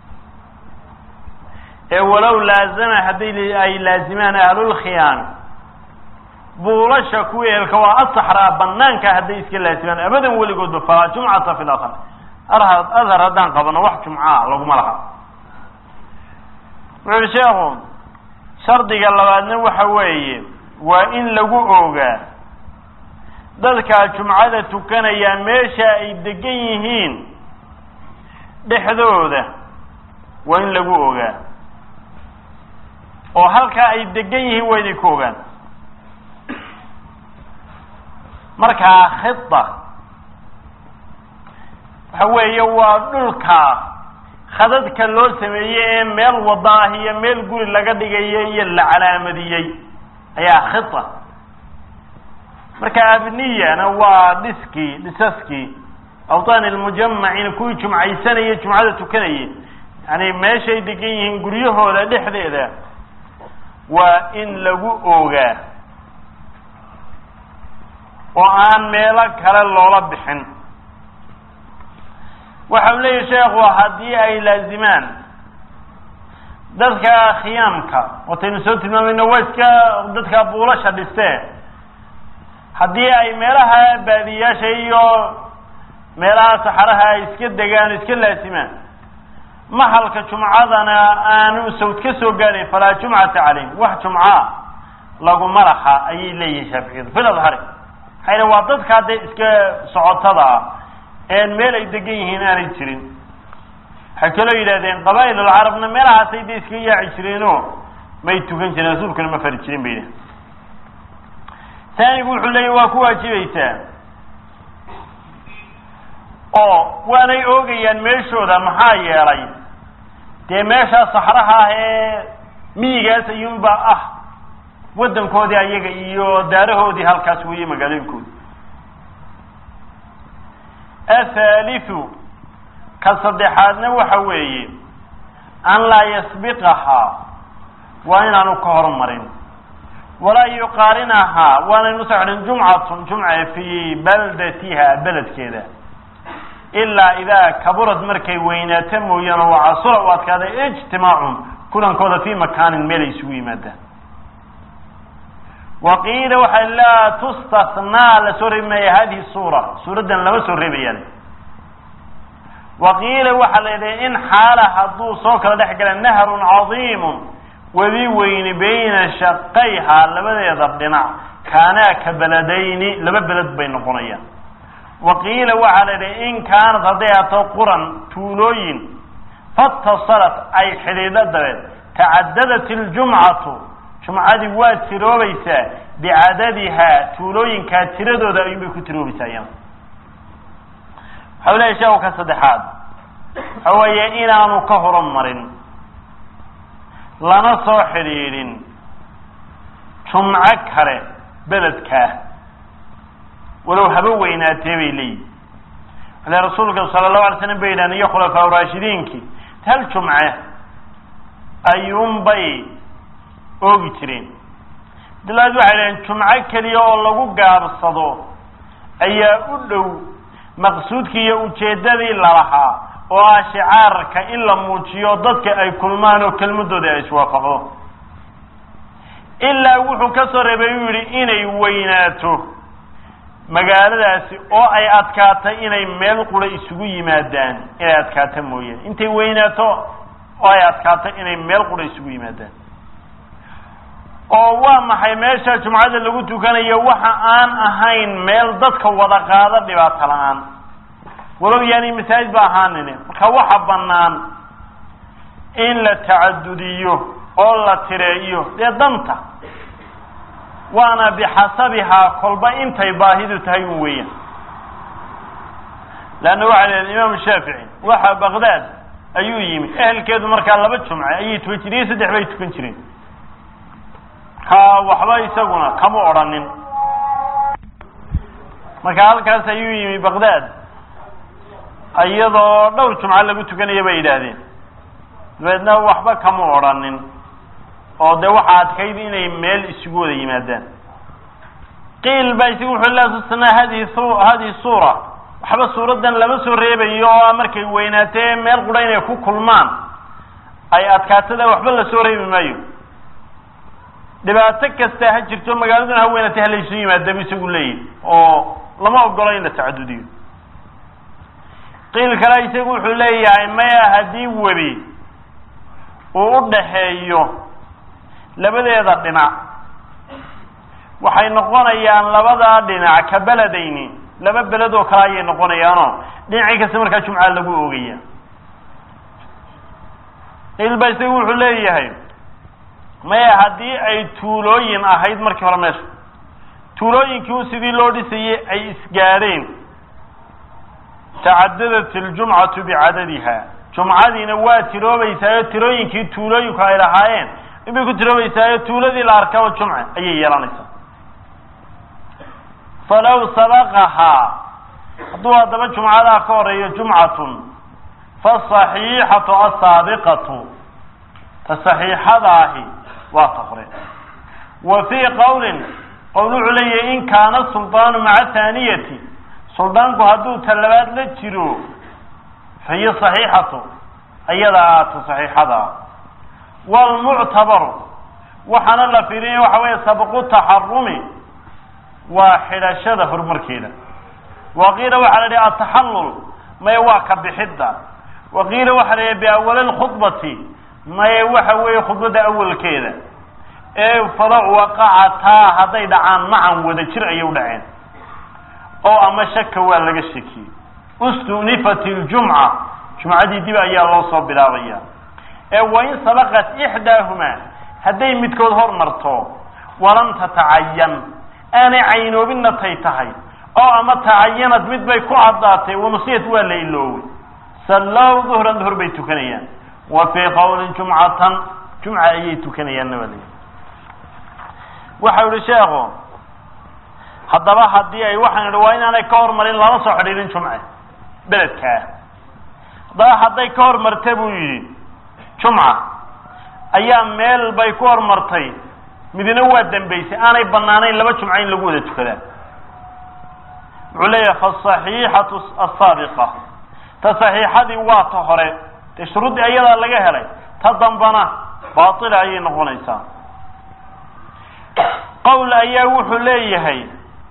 Speaker 1: ee walow laazama hadday ay laazimaan ahlulkhiyaami buulasha kuwa eelka waa asaxraa banaanka hadday iska laazimaan abadan weligoodba falaa jumcata fi lahar adhar haddaan qabano wax jumcaa laguma laha wuxu uhi sheekhu shardiga labaadna waxa weeye waa in lagu ogaa dadkaa jumcada tukanaya meesha ay degan yihiin dhexdooda waa in lagu ogaa oo halkaa ay degan yihiin waa inay ku ogaan markaa khida waxa weeye waa dhulka khadadka loo sameeyey ee meel wada ah iyo meel guri laga dhigayo iyo la calaamadiyey ayaa khida marka abniyana waa dhiskii dhisaskii awtaan ilmujamaciina kuwii jumcaysanaya jumcada tukanayay yani meeshay degan yihiin guryahooda dhexdeeda waa in lagu ogaa oo aan meelo kale loola bixin waxa uu leeyahy sheekhu haddii ay laazimaan dadka khiyaamka wataynu soo tilmaamayno waa iska dadka buulasha dhiste haddii ay meelaha baadiyaasha iyo meelaha saxaraha ay iska degaan iska laasimaan mahalka jumcadana aanu sawd ka soo gaadhayn falaa jumcata calayhim wax jumca laguma laha ayay leeyihin shaaficiyadu fil adhari maxayna waa dadkaa dee iska socotada ah een meel ay degan yihiin aanay jirin waxay kaloo yidhahdeen qabaa'il alcarabna meelahaasay dee iska yaaci jireenoo may tukan jireen rasuulkuna ma fari jirin bay yidhahdeen taanigu wuxuu leeyahy waa ku waajibaysaa oo waanay oogayaan meeshooda maxaa yeelay dee meeshaa saxraha ah ee miyigaas ayuunba ah waddankoodii ayaga iyo daarahoodii halkaas weeye magaalooyinkoodi athaalithu ka saddexaadna waxa weeye an laa yasbiqahaa waa inaanu ka hormarin walaa yuqaarinahaa waanaynu soo xidhin jumcatun jumca fii baldatiha beledkeeda ilaa idaa kaburad markay weynaato mooyaane oo casura u adkaaday ijtimaacun kulankooda fii makaanin meel ay isugu yimaadaan wa qiila waxaa laa tustathnaa lasoo reebi maaya hadihi suura suuraddan lama soo reebayaan wa qiila waxaa la yidhaha in xaala hadduu soo kala dhex gala nahrun cadiimun webi weyni bayna shaqayhaa labadeeda dhinac kaanaa ka beledayni laba beled bay noqonayaan wa qiila waxaa la yidhaha in kaanad hadday ato quran tuulooyin fattasalat ay xidhiidho dabeed tacadadat iljumcatu jumcadii waa tiroobaysaa bicadadihaa tuulooyinkaa tiradooda ayuunbay ku tiroobaysaa iyana waxa u lehay sheekhu ka saddexaad waxa weeye inaanu ka horumarin lana soo xidhiidhin jumco kale beledkaa walow haba weynaatee bay leeyihin ale rasuulka sala allahu alay slam bay yidhahan iyo khulafaa raashidiinkii hal jumce ayuunbay oogi jireen dilaad waxay dhaheen jumco keliya oo lagu gaabsado ayaa u dhow maqsuudkii iyo ujeeddadii lalahaa oo ah shicaarka in la muujiyo dadka ay kulmaan oo kelmadooda ay iswaafaqdo ilaa wuxuu ka soo reebay uu yidhi inay weynaato magaaladaasi oo ay adkaatay inay meel qura isugu yimaadaan inay adkaato mooyaane intay weynaato oo ay adkaatay inay meel qura isugu yimaadaan oo waa maxay meesha jumcada lagu tukanayo waxa aan ahayn meel dadka wada qaada dhibaato la-aan walow yaani masaajid ba ahaanine marka waxa bannaan in la tacadudiyo oo la tireeyo dee danta waana bixasabihaa kolba intay baahidu tahay un weeyaan leanna waxaa leedahay imaam shaafici waxa baqdaad ayuu yimi ehelkeedu markaa laba jumce ayay tukan jireen iyo saddex bay tukan jireen ka waxba isaguna kama odhanin marka halkaas ayuu yimi baqdaad iyadoo dhowr jumco lagu tukanaya bay yidhaahdeen dabeedna waxba kama odhanin oo dee waxa adkayd inay meel isugu wada yimaadaan qiil ba isagu wuxuu la tusnaa hadihi hadihi suura waxba suuraddan lama soo reebayo oo markay weynaatee meel qura inay ku kulmaan ay adkaatada waxba lasoo reebi maayo dhibaato kasta ha jirto magaaladuna ha weynaatay halaysu yimaadaba isagu leeyahy oo lama ogolo in la tacadudiyo qiil kale isagu wuxuu leeyahay maya haddii webi uu u dhaxeeyo labadeeda dhinac waxay noqonayaan labadaa dhinac ka beledayni laba beled oo kale ayay noqonayaanoo dhinacii kasta markaa jumcaa lagu oogaya qiil ba isagu wuxuu leeyahay maya haddii ay tuulooyin ahayd markii hore meesha tuulooyinkii u sidii loo dhisayey ay isgaadheen tacadadat iljumcatu bicadadiha jumcadiina waa tiroobaysaayo tirooyinkii tuulooyinku ay lahaayeen inbay ku tiroobaysaayo tuuladii la arkaba jumce ayay yeelanaysaa falaw sabaqahaa hadduu haddaba jumcadaa ka horeeyo jumcatun fasaxiixatu asaabiqatu ta saxiixadaahi waa ta hore wa fii qowlin qowl wuxuu leeyahay in kaana suldaanu maca thaaniyati suldaanku hadduu talabaad la jiro fa hiya saxiixatu ayada aata saxiixada waalmuctabaru waxaana la fiirinaya waxa weeye sabqu taxarumi waa xidhashada horumarkeeda waqiila waxaa la yihi ataxallul maye waa ka bixidda waqiila waxaa la yihi biawali lkhudbati maye waxa weeye khudbadda awalkeeda ee fala waqacataa hadday dhacaan macan wada jir ayay u dhaceen oo ama shaka waa laga shakiyey ustunifat iljumca jumcadii dib ayaa loo soo bilaabaya ee wain sabaqat ixdaahumaa hadday midkood hormarto walam tatacayan aanay caynoobinna tay tahay oo ama tacayanad mid bay ku caddaatay wanusiyat waa la iloowey sallow duhran duhur bay tukanayaan wa fii qowlin jumcatan jumca ayay tukanayaanna waa layihi waxau yihi sheekhu haddaba haddii ay waxaan idhi waa inaanay ka hormarin lama soo xidhiirin jumce beledkaa haddaba hadday ka hormarta buu yidhi jumca ayaa meel bay ku hormartay midna waa dambaysay aanay banaanayn laba jumco in lagu wada tukadaa wuxuu leeyahay fasaxiixatu asaabiqa ta saxiixadii waa ta hore dee shuruuddii ayadaa laga helay ta dambana baatila ayay noqonaysaa qowl ayaa wuxuu leeyahay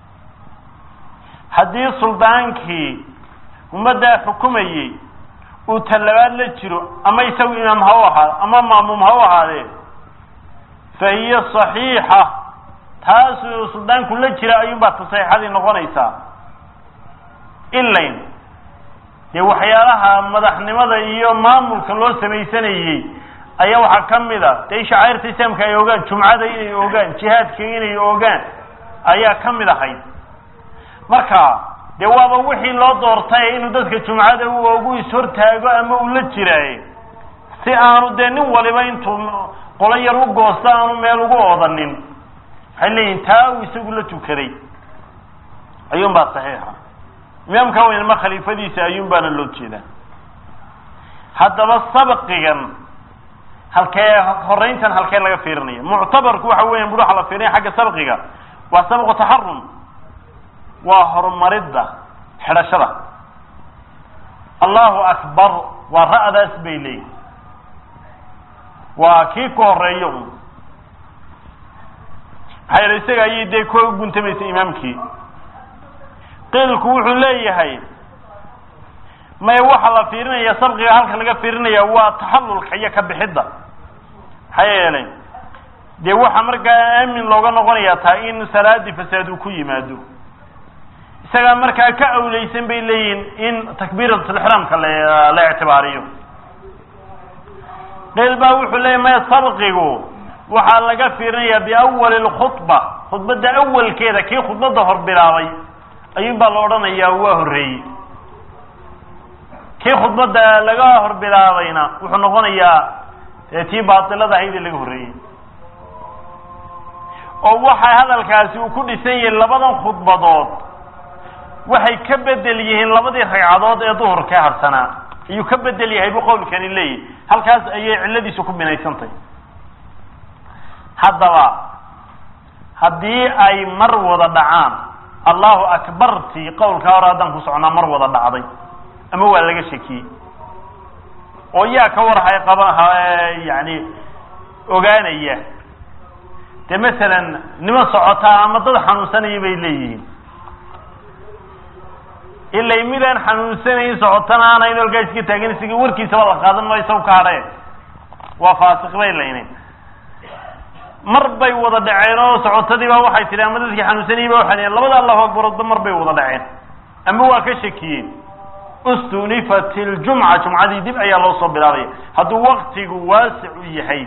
Speaker 1: haddii suldaankii ummaddaa xukumayey uu talabaad la jiro ama isagu imaam ha u ahaado ama maamuum ha u ahaadee fa hiya saxiixa taasuu suldaanku la jira ayuunbaa ta saxiixadii noqonaysaa ilayn dee waxyaalaha madaxnimada iyo maamulka loo samaysanayey ayaa waxaa ka mid a dee shacairta islaamka ay ogaan jumcada inay ogaan jihaadka inay ogaan ayaa ka mid ahayd marka dee waaba wixii loo doortay inuu dadka jumcada u ogu ishortaago ama uu la jiraaye si aanu dee nin waliba intuu qolo yar u goosto aanu meel ugu oodanin waxay leeyihin taa uu isagu la tukaday ayuun baa saxiixa imaamka weynama khaliifadiisa ayuun baana loo jeedaa haddaba sabqigan halkee horeyntan halkee laga fiirinaya muctabarku waxa weyan bur waxa la fiirinaya xagga sabqiga waa sabqu taxarum waa horumaridda xidhashada allahu akbar waa ra'daas bay leeyihin waa kii ku horeeyo un maxaa yeele isaga ayay dee ku guntamaysa imaamkii qiilku wuxuu leeyahay may waxaa la fiirinaya sabqiga halka laga fiirinaya waa taxallulka iyo ka bixidda maxaa yeelay dee waxaa markaa aamin looga noqonaya taa in salaadii fasaad uu ku yimaado isagaa markaa ka awleysan bay leeyihin in takbiiratulixraamka la la ictibaariyo qiil baa wuxuu leeyahy maya sabqigu waxaa laga fiirinaya biawali lkhudba khudbadda awalkeeda kii khudbadda hor bilaabay ayuun baa la odhanayaa waa horreeyey kii khudbadda laga hor bilaabayna wuxuu noqonayaa tii baatilada ahaydee laga horreeyey oo waxa hadalkaasi uu ku dhisan yahay labadan khudbadood waxay ka bedel yihiin labadii ragcadood ee duhurka harsanaa ayuu ka bedel yahay buu qowlkani leeyahy halkaas ayay cilladiisu ku binaysantahy haddaba haddii ay mar wada dhacaan allahu akbartii qowlkaa hore haddaan ku socnaa mar wada dhacday ama waa laga shakiyey oo yaa ka warhay qaba yani ogaanaya dee masalan niman socotaa ama dad xanuunsanaya bay leeyihiin ilay midaan xanuunsanayn socotana aanayn olkaa iska taagan isaga warkiisaba la qaadan maayo isaw ka hadhe waa faasiq bay laynayn mar bay wada dhaceen oo socotadii baa waxay tihi ama dadkii xanuunsanayay ba waxay dhaheen labada allahu akbaroodba mar bay wada dhaceen ama waa ka shakiyeen ustunifat iljumca jumcadii dib ayaa loo soo bilaabaya hadduu waktigu waasic u yahay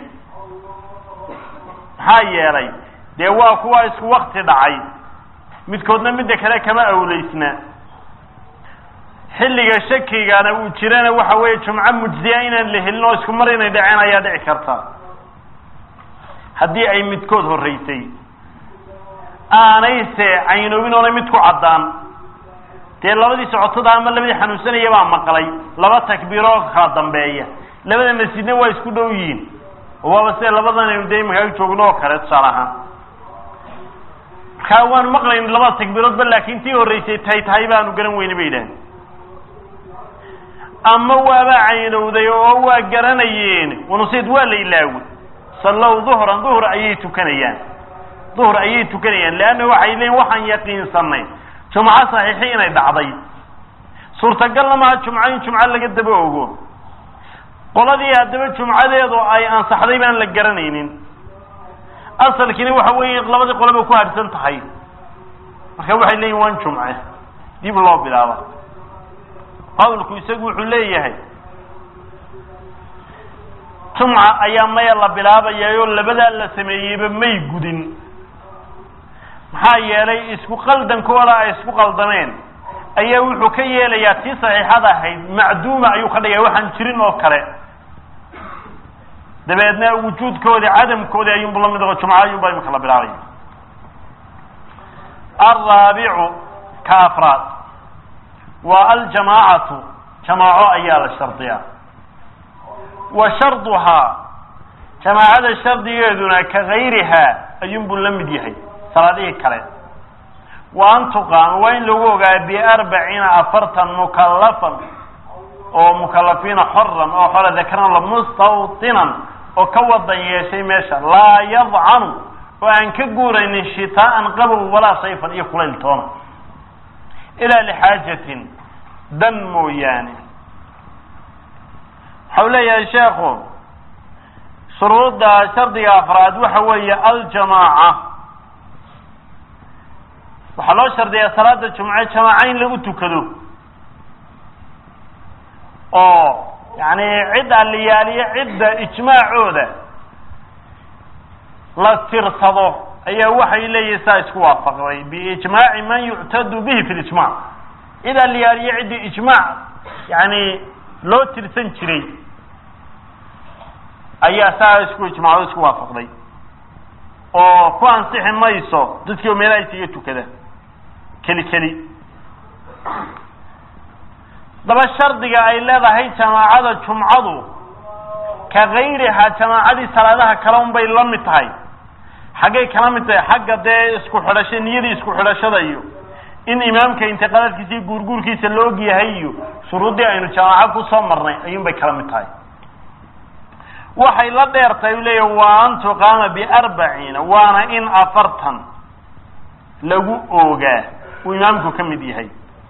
Speaker 1: maxaa yeelay dee waa kuwa isku wakti dhacay midkoodna midda kale kama awleysna xilliga shakigana uu jirana waxa weeye jumco mujziya inaan la helin oo isku mar inay dhaceen ayaa dhici karta haddii ay midkood horreysay aanayse caynoobin oonay mid ku caddaan dee labadii socotada ama labadii xanuunsanaya baa maqlay laba takbiiroo kala dambeeya labada masjidna waa isku dhow yihiin oo waaba sida labadan aynu dee imankaa joogno oo kale tusaale ahaan markaa waan maqlayn labada takbiiroodba laakin tii horreysay tahay tahay baanu garan weyne bay yidhaaheen ama waaba caynowday oo waa garanayeen wanusid waa la ilaaway sallow duhran duhur ayay tukanayaan duhur ayay tukanayaan leanna waxay leeyiin waxaan yaqiinsanay jumco saxiixi inay dhacday suurtagalna maha jumco in jumco laga daba ogo qoladii haddaba jumcadeedu ay ansaxday baan la garanaynin asalkiina waxa weeye labadii qoleba ku harsan tahay marka waxay leeyihin waan jumce dib loo bilaaba qawlku isagu wuxuu leeyahay jumca ayaa maya la bilaabayayoo labadaa la sameeyeyba may gudin maxaa yeelay isku qaldankooda ay isku qaldameen ayaa wuxuu ka yeelayaa tii saxiixada ahayd macduuma ayuu ka dhigaya waxaan jirin oo kale dabeedna wujuudkoodi cadamkoodi ayuunbu la mid oo jumco ayuunba imika la bilaabaya alraabicu ka afraad waa aljamaacatu jamaaco ayaa la shardiyaa wa sharduhaa jamaacada shardigeeduna ka gayrihaa ayuunbuu la mid yahay salaadihii kale wa an tuqaama waa in lagu ogaa biarbaciina afartan mukallafan oo mukalafiina xoran oo xora dakaran mustawtinan oo ka wadan yeeshay meesha laa yadcanu oo aan ka guuraynin shitaa'an qabow walaa sayfan iyo kulayl toona ilaa lixaajatin dan mooyaane waxau leeyahay sheekhu shuruudda shardiga afraad waxa weeye aljamaaca waxaa loo shardiyaa salaada jumce jamaaca in lagu tukado oo yani cid aliyaaliyo cidda ijmaacooda la tirsado ayaa waxay leeyihin saa isku waafaqday biijmaaci man yuctadu bihi fi lijmac cid aliyaaliyo ciddii ijmaac yani loo tirsan jiray ayaa saa isku ijmaacdo isku waafaqday oo ku ansixi mayso dadkii meelaha isaga tukada keli keli daba shardiga ay leedahay jamaacada jumcadu ka gayrihaa jamaacadii salaadaha kale un bay la mid tahay xaggay kala mid tahay xagga dee isku xidhasho niyadii isku xidhashada iyo in imaamka intiqaadaadkiisa iyo guurguurkiisa la og yahay iyo shuruuddii aynu jamaaco kusoo marnay ayuun bay kala mid tahay waxay la dheertahay u leeya waa an tuqaama biarbaciina waana in afartan lagu oogaa uu imaamku ka mid yahay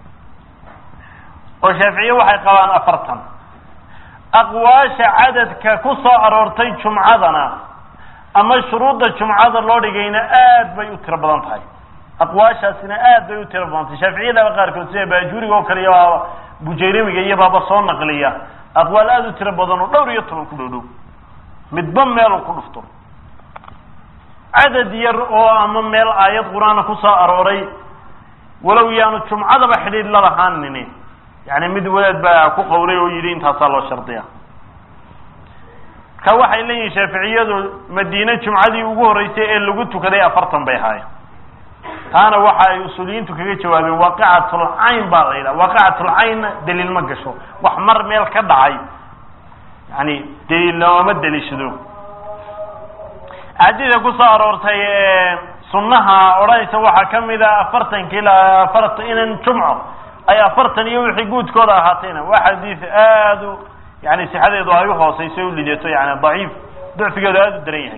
Speaker 1: oo shaaficiye waxay qabaan afartan aqwaasha cadadka ku soo aroortay jumcadana ama shuruudda jumcada loo dhigayna aad bay u tiro badan tahay aqwaashaasina aad bay u tiro badan tahay shaaficiyadaba qaarkood sida baajuuriga oo kale iyo baaba bujayramiga iyo baaba soo naqliya aqwaal aada u tiro badan oo dhowr iyo toban ku dhow dhow midba meeluu ku dhufto cadad yar oo ama meel aayad qur-aana ku soo arooray walow yaanu jumcadaba xidhiidh la lahaanini yani mid wadaad baa ku qawlay oo yidhi intaasaa loo shardiya marka waxay leeyihin shaaficiyadu madiine jumcadii ugu horreysay ee lagu tukaday afartan bay ahaayeen taana waxa ay usuuliyiintu kaga jawaabeen waaqicatulcayn baa la yidhaha waaqicatulcaynna daliil ma gasho wax mar meel ka dhacay yani daliil looma daliishado axaadiida kusoo aroortay sunnaha odhanaysa waxaa kamid a afartanka ilaa afartan inan jumco ay afartan iyo wixii guudkooda ahaatayna waa xadiis aada u yani sixadeedu ay uhooseyso u lidato yani daciif ducfigeedu aada u daran yahay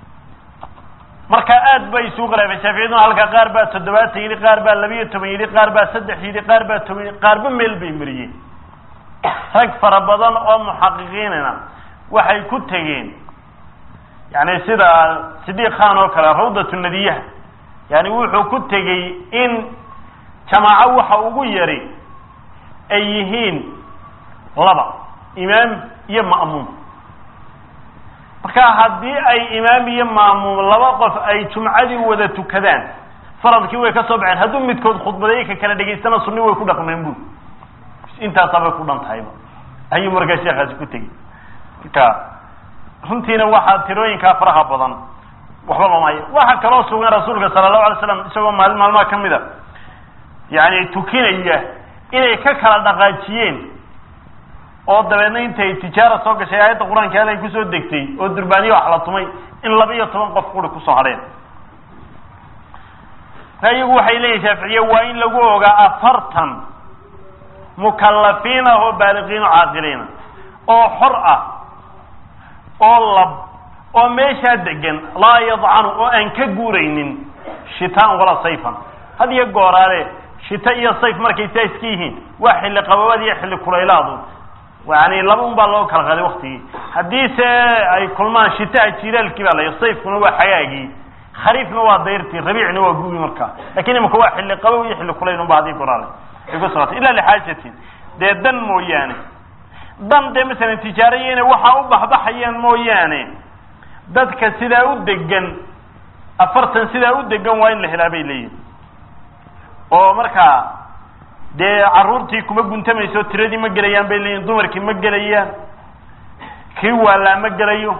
Speaker 1: marka aad bay isugu qaraabeen shaaficiyaduna halka qaar baa toddobaatan yidhi qaar baa labiyo toban yidhi qaar baa saddex yidhi qaar baa toban yidhi qaarba meel bay mariyeen rag fara badan oo muxaqiqiinina waxay ku tegeen yani sida sidiiq khan oo kale rawdatu nadiyaha yani wuxuu ku tegey in jamaaco waxa ugu yari ay yihiin laba imaam iyo ma'muum marka haddii ay imaam iyo ma'muum laba qof ay jumcadii wada tukadaan faradkii way ka soo baxeen hadduu midkood khudbadeeye ka kala dhegaystana sunni way ku dhaqmeen bu intaasabay ku dhan tahayba ayuu markaa sheekaasi ku tegey marka runtiina waxaa tirooyinkaa faraha badan waxba lomaya waxaa kaloo sugan rasuulka sala allahu alay slam isagoo maalin maalmaha kamid a yani tukinaya inay ka kala dhaqaajiyeen oo dabeedna intay tijaara soo gashay aayadda qur-aanka al ay kusoo degtay oo durbaaniya wax la tumay in laba iyo toban qof quri kusoo hadheen marka iyagu waxay leeyihin shaaficiye waa in lagu ogaa afartan mukallafiin ah oo baaliqiin oo caaqiliina oo xor ah oo lab oo meeshaa degan laa yadcanu oo aan ka guuraynin shitaan walaa sayfan had iyo gooraale shita iyo sayf markay saa iska yihiin waa xilli qababaad iyo xilli kulaylaadu yani laba un baa loo kala qaaday waktigii haddii se ay kulmaan shitaha jilaalkii baa la sayfkuna waa xagaagii khariifna waa dayrtii rabiicna waa gugi markaa lakin imika waa xilli qabow iyo xilli kulayl unba hadii goraale ay ku socotay ila lixaajatin dee dan mooyaane dan dee masalan tijaaraya inay waxaa u baxbaxayaan mooyaane dadka sidaa u degan afartan sidaa u degan waa in la helaa bay leeyihin oo markaa dee carruurtii kuma guntamayso tiradii ma gelayaan bay leeyihin dumarkii ma gelayaan kii waalaa ma gelayo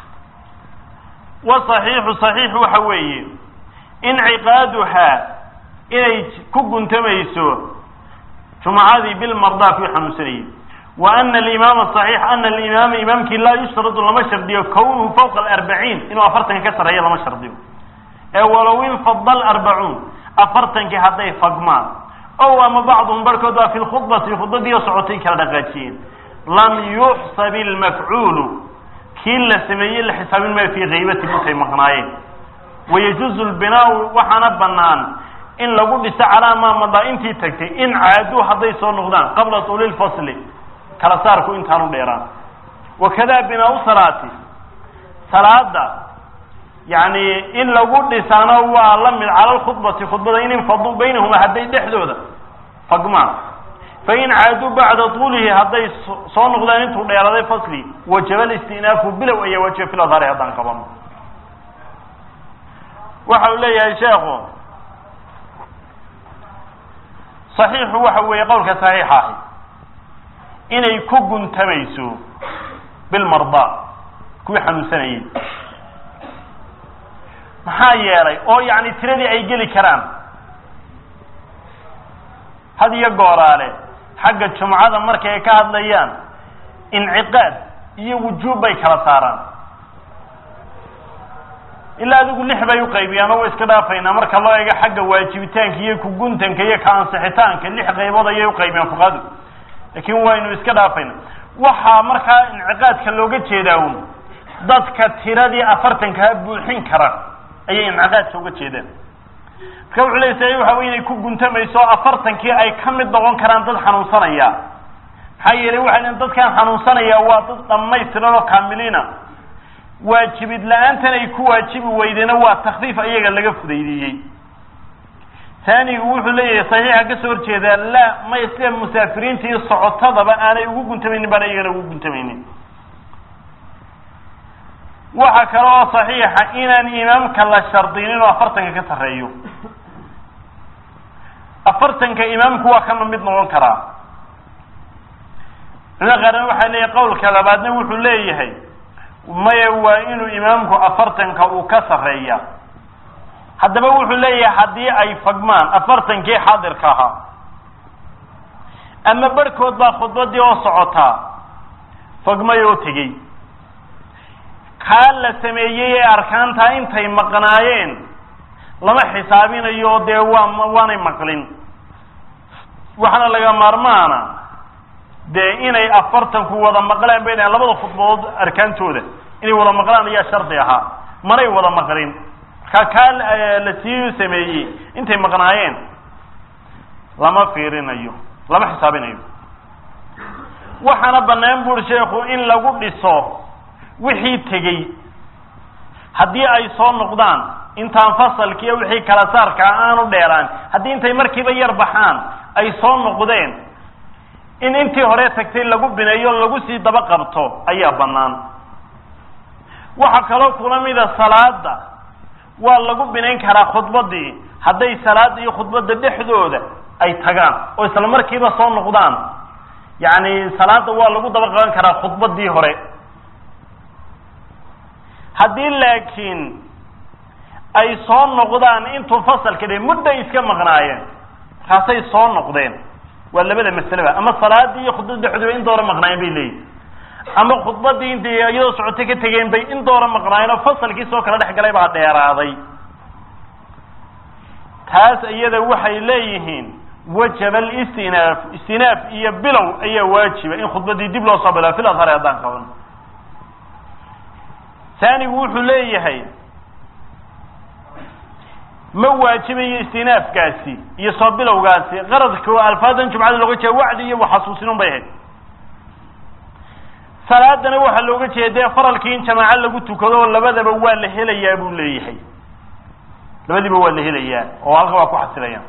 Speaker 1: wa saxiixu saxiixu waxa weeye inciqaaduhaa inay ku guntamayso jumcadii bilmardaa kuwii xanuunsanayay wa ana alimaama saxiix ana alimaama imaamkii laa yushradu lama shardiyo kownuhu fawqa alarbaciin inuu afartanka ka sarreeyo lama shardiyo ee walow infada arbacuun afartankii hadday fagmaan ow ama bacduhum barhkood baa fi lkhudbati khudbadii oo socotay kala dhaqaajiyeen lam yuxsab ilmafcuulu kii la sameeyey la xisaabin maayo fii kaybati intay maqnaayeen wayajuuzu lbinaau waxaana banaan in lagu dhiso calaa maa madaa intii tagtay in caaduu hadday soo noqdaan qabla tuuli lfasli kala saarku intaanu dheeraan wakada binaau salaati salaada yani in lagu dhisaano waa la mid cala lkhudbati khudbada in infaduu baynahuma hadday dhexdooda fagmaan fain caaduu bacda tuulihi hadday soo noqdaan intuu dheeraday fasli wajaba listinaafu bilow ayaa wajiba fil adhari haddaan qabano waxa uu leeyahay sheekhu saxiixu waxa weeye qowlka saxiixa ahi inay ku guntamayso bilmardaa kuwii xanuunsanayay maxaa yeelay oo yani tiradii ay geli karaan had iyo gooraale xagga jumcada markay ay ka hadlayaan inciqaad iyo wujuub bay kala saaraan ilaa adigu lix bay uqaybiyaan oo way iska dhaafaynaa marka loo eego xagga waajibitaanka iyo kuguntanka iyo ka ansixitaanka lix qaybood ayay uqaybiyaan fuqahadu laakin waynu iska dhaafayna waxaa markaa inciqaadka looga jeedaa un dadka tiradii afartankaa buuxin kara ayay inciqaadka uga jeedaan marka wuxuu ley sa waxa wey inay ku guntamayso afartankii ay ka mid noqon karaan dad xanuunsanaya maxaa yeelay waxay lein dadkan xanuunsanaya waa dad dhamaystiran oo kaamiliina waajibid la-aantan ay ku waajibi weydena waa takfiif ayaga laga fudaydiiyey taanigu wuxuu leeyahay saxiixa kasoo horjeedaa la may sida musaafiriinta iyo socotadaba aanay ugu guntamaynin baan iyagana ugu guntamaynin waxa kale oo saxiixa inaan imaamka la shardinin oo afartanka ka sarreeyo afartanka imaamku waa kama mid noqon karaa culimada qaarna waxaa leeyahay qowlka labaadna wuxuu leeyahay maya waa inuu imaamku afartanka uu ka sarreeya haddaba wuxuu leeyahay haddii ay fagmaan afartankii xaadirka ahaa ama barhkood baa khudbadii oo socotaa fagmay oo tegey kaa la sameeyey ee arkaantaa intay maqnaayeen lama xisaabinayo dee waa waanay maqlin waxaana laga maarmaana dee inay afartanku wada maqlaan bay dhahan labada khudbadood arkaantooda inay wada maqlaan ayaa shardi ahaa manay wada maqlin markaa kaa la sii sameeyey intay maqnaayeen lama fiirinayo lama xisaabinayo waxaana banaan buri sheekhu in lagu dhiso wixii tegey haddii ay soo noqdaan intaan fasalkiiyo wixii kala saarkaa aanu dheeraan haddii intay markiiba yar baxaan ay soo noqdeen in intii hore tagtay lagu bineeyo lagu sii daba qabto ayaa bannaan waxaa kaloo kula mida salaada waa lagu binayn karaa khudbadii hadday salaada iyo khudbadda dhexdooda ay tagaan oo isla markiiba soo noqdaan yacni salaada waa lagu daba qaban karaa khudbadii hore haddii laakiin ay soo noqdaan intuu fasalka dhe mudday iska maqnaayeen markaasay soo noqdeen waa labada masaleba ama salaadii iyo khudbada dhexdooda in doora maqnaayeen bay leeyihin ama khudbadii intay iyadoo socotay ka tegeen bay in doora maqnaayeen oo fasalkii soo kala dhex galay baa dheeraaday taas iyada waxay leeyihiin wajaba alistinaaf istinaaf iyo bilow ayaa waajiba in khudbadii dib loo soo bilaa fil adhari haddaan qaban taanigu wuxuu leeyahay ma waajibayo istinaafkaasi iyo soo bilowgaasi qaradka oo alfaadan jumcada looga jeeda wacdi iyo waxasuusinun bay ahayd salaadana waxaa looga jeeda dee faralkii in jamaaco lagu tukado oo labadaba waa la helayaa buu leeyahay labadiiba waa la helayaa oo halka waa ku xasilayaan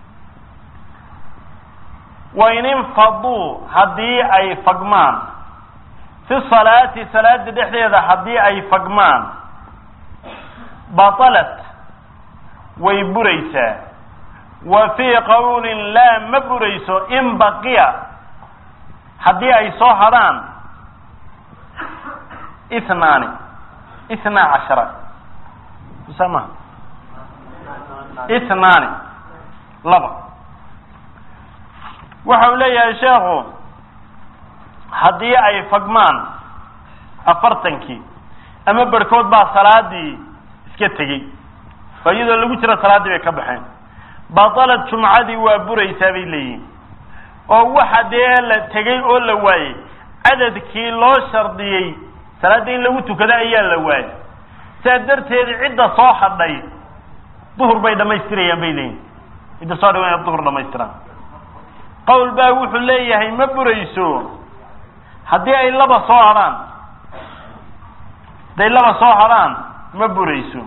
Speaker 1: wain infaduu haddii ay fagmaan fi salaati salaada dhexdeeda haddii ay fagmaan batalat way buraysaa wa fii qawlin laa ma burayso in baqiya haddii ay soo hadhaan ithnaani ithnaa cashara sama ithnaani laba waxa uu leeyahay sheekhu haddii ay fagmaan afartankii ama barhkood baa salaadii iska tegey oo iyadoo lagu jiro salaaddii bay ka baxeen batalad jumcadii waa buraysaa bay leeyihin oo waxa dee la tegey oo la waayey cadadkii loo shardiyey salaadda in lagu tukado ayaa la waayey saa darteed cidda soo hadhay duhur bay dhamaystirayaan bay leeyihin cidda soo hadhay waa inay duhur dhamaystiraan qawl baa wuxuu leeyahay ma burayso haddii ay laba soo hadhaan hadday laba soo hadhaan ma burayso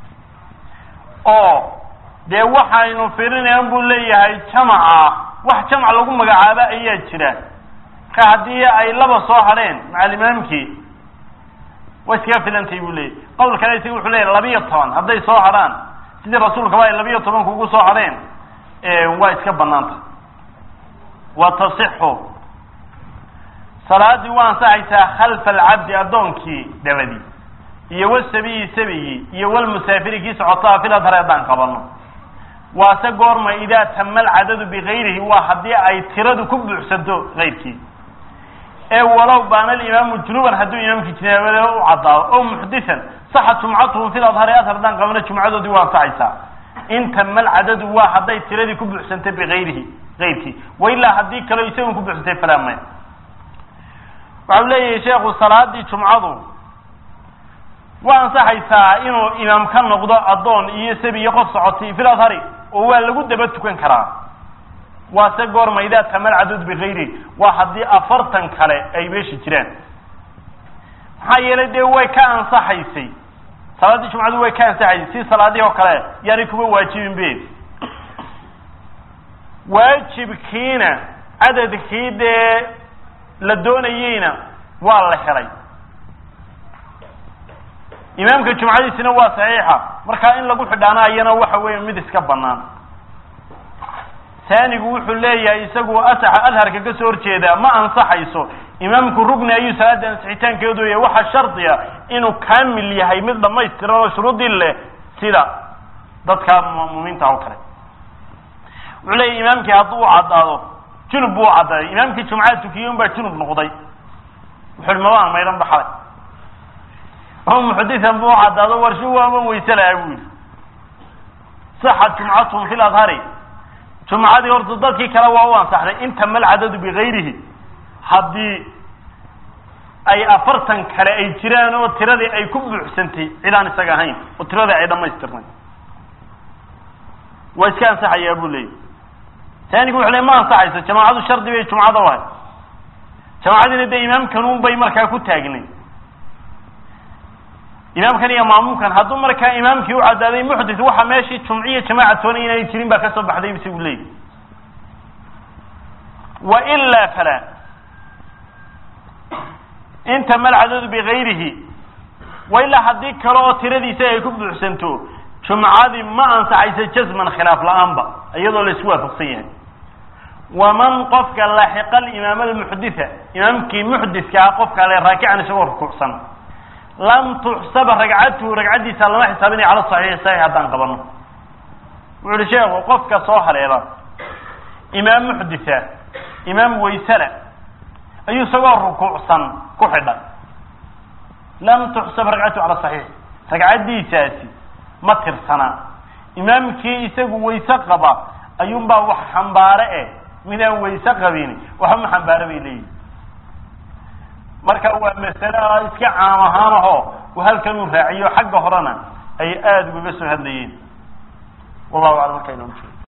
Speaker 1: oo dee waxaynu firinayaan buu leeyahay jamaca wax jamac lagu magacaabo ayaa jira marka haddii ay laba soo hadheen macalimaamkii way iskaga filantay buu leeyahy qawl kale isaga wuxuu leeyahy labiyo toban hadday soo hadhaan sidii rasuulkaba ay labiyo tobanka ugu soo hadheen waa iska banaanta wa tasixu salaadii waa ansaxaysaa khalfa alcabdi addoonkii dabadii iyo wasabiyi sabigii iyo walmusaafiri kii socotaa fil adhari haddaan qabano waase goorma idaa tama alcadadu bigayrihi waa haddii ay tiradu ku buuxsanto kayrkii ee walow baana alimaamu junuban hadduu imaamkii jinaabada u caddaado o muxdisan saxa jumcatuhu fil adhari adhar haddaan qabano jumcadoodii waa ansaxaysaa in tama alcadadu waa hadday tiradii ku buuxsantay bigayrihi kayrkii wa ilaa haddii kaleo isagun ku buuxsantay falaa maya waxau leeyahay sheekhu salaadii jumcadu waa ansaxaysaa inuu imaam ka noqdo addoon iyo sabi iyo qof socotay fil adhari oo waa lagu daba tukan karaa waase goorma idaa tama alcadud bigayri waa haddii afartan kale ay meesha jiraan maxaa yeelay dee way ka ansaxaysay salaaddii jumcadu way ka ansaxaysay si salaadihii oo kale yaanay kuba waajibin be waajibkiina cadadkii dee la doonayeyna waa la helay imaamka jumcadiisina waa saxiixa markaa in lagu xidhaanaayana waxa weeye mid iska banaan taanigu wuxuu leeyahay isagu asaxa adharka ka soo horjeedaa ma ansaxayso imaamku rugni ayuu salaada ansixitaankeedu yahay waxaa shardiya inuu kaamil yahay mid dhamaystiran oo shuruudii leh sida dadka mu'miniinta oo kale wuxuu leeyahy imaamkii hadduu u caddaado junub buu u caddaaday imaamkii jumcada tukiyey un baa junub noqday wuxuu mabaan maydhan baxday oo muxadisan buu u caddaado warshu waama weyse lahaa buu yidhi saxat jumcatuhum fi ladhari jumcadii horta dadkii kale waa u ansaxday intama alcadadu bigayrihi haddii ay afartan kale ay jiraan oo tiradii ay ku buuxsantay cid aan isaga ahayn oo tiradii ay dhamaystirnay waa iska ansaxayaa buu leeyahy taanigu wuxu le ma ansaxayso jamaacadu shardi bay jumcada u ahay jamaacadiina dee imaamkanun bay markaa ku taagnay imaamkan iyo maamuumkan hadduu markaa imaamkii u cadaaday muxdis waxa meeshii jumciya jamaaca toona inaanay jirin baa kasoo baxday isagu leeyahy wa ilaa fala intama alcadadu bigayrihi wa ilaa haddii kale oo tiradiisa ay ku buuxsanto jumcadii ma ansaxayso jasman khilaaf la-aanba iyadoo la isku waafaqsan yahay waman qofka laaxiqa alimaam almuxditha imaamkii muxdiska ah qofka le raakican isagoo rukuucsan lam tuxsaba ragcatuhu ragcaddiisa lama xisaabinaya cala saxiixi saxiix haddaan qabano wuxu uhi sheekhu qofka soo haleela imaam muxditha imaam waysala ayuu isagoo rukuucsan ku xidhay lam tuxsab ragcatuhu cala saxiix ragcaddiisaasi ma tirsana imaamkii isagu wayse qaba ayuunbaa wax xambaare eh midaan wayse qabin waxba ma xambaare bay leeyihin marka waa masale iska caam ahaan aho halkan uu raaciyo xagga horena ay aada ugaga soo hadlayeen wallahu aclam markaa inoo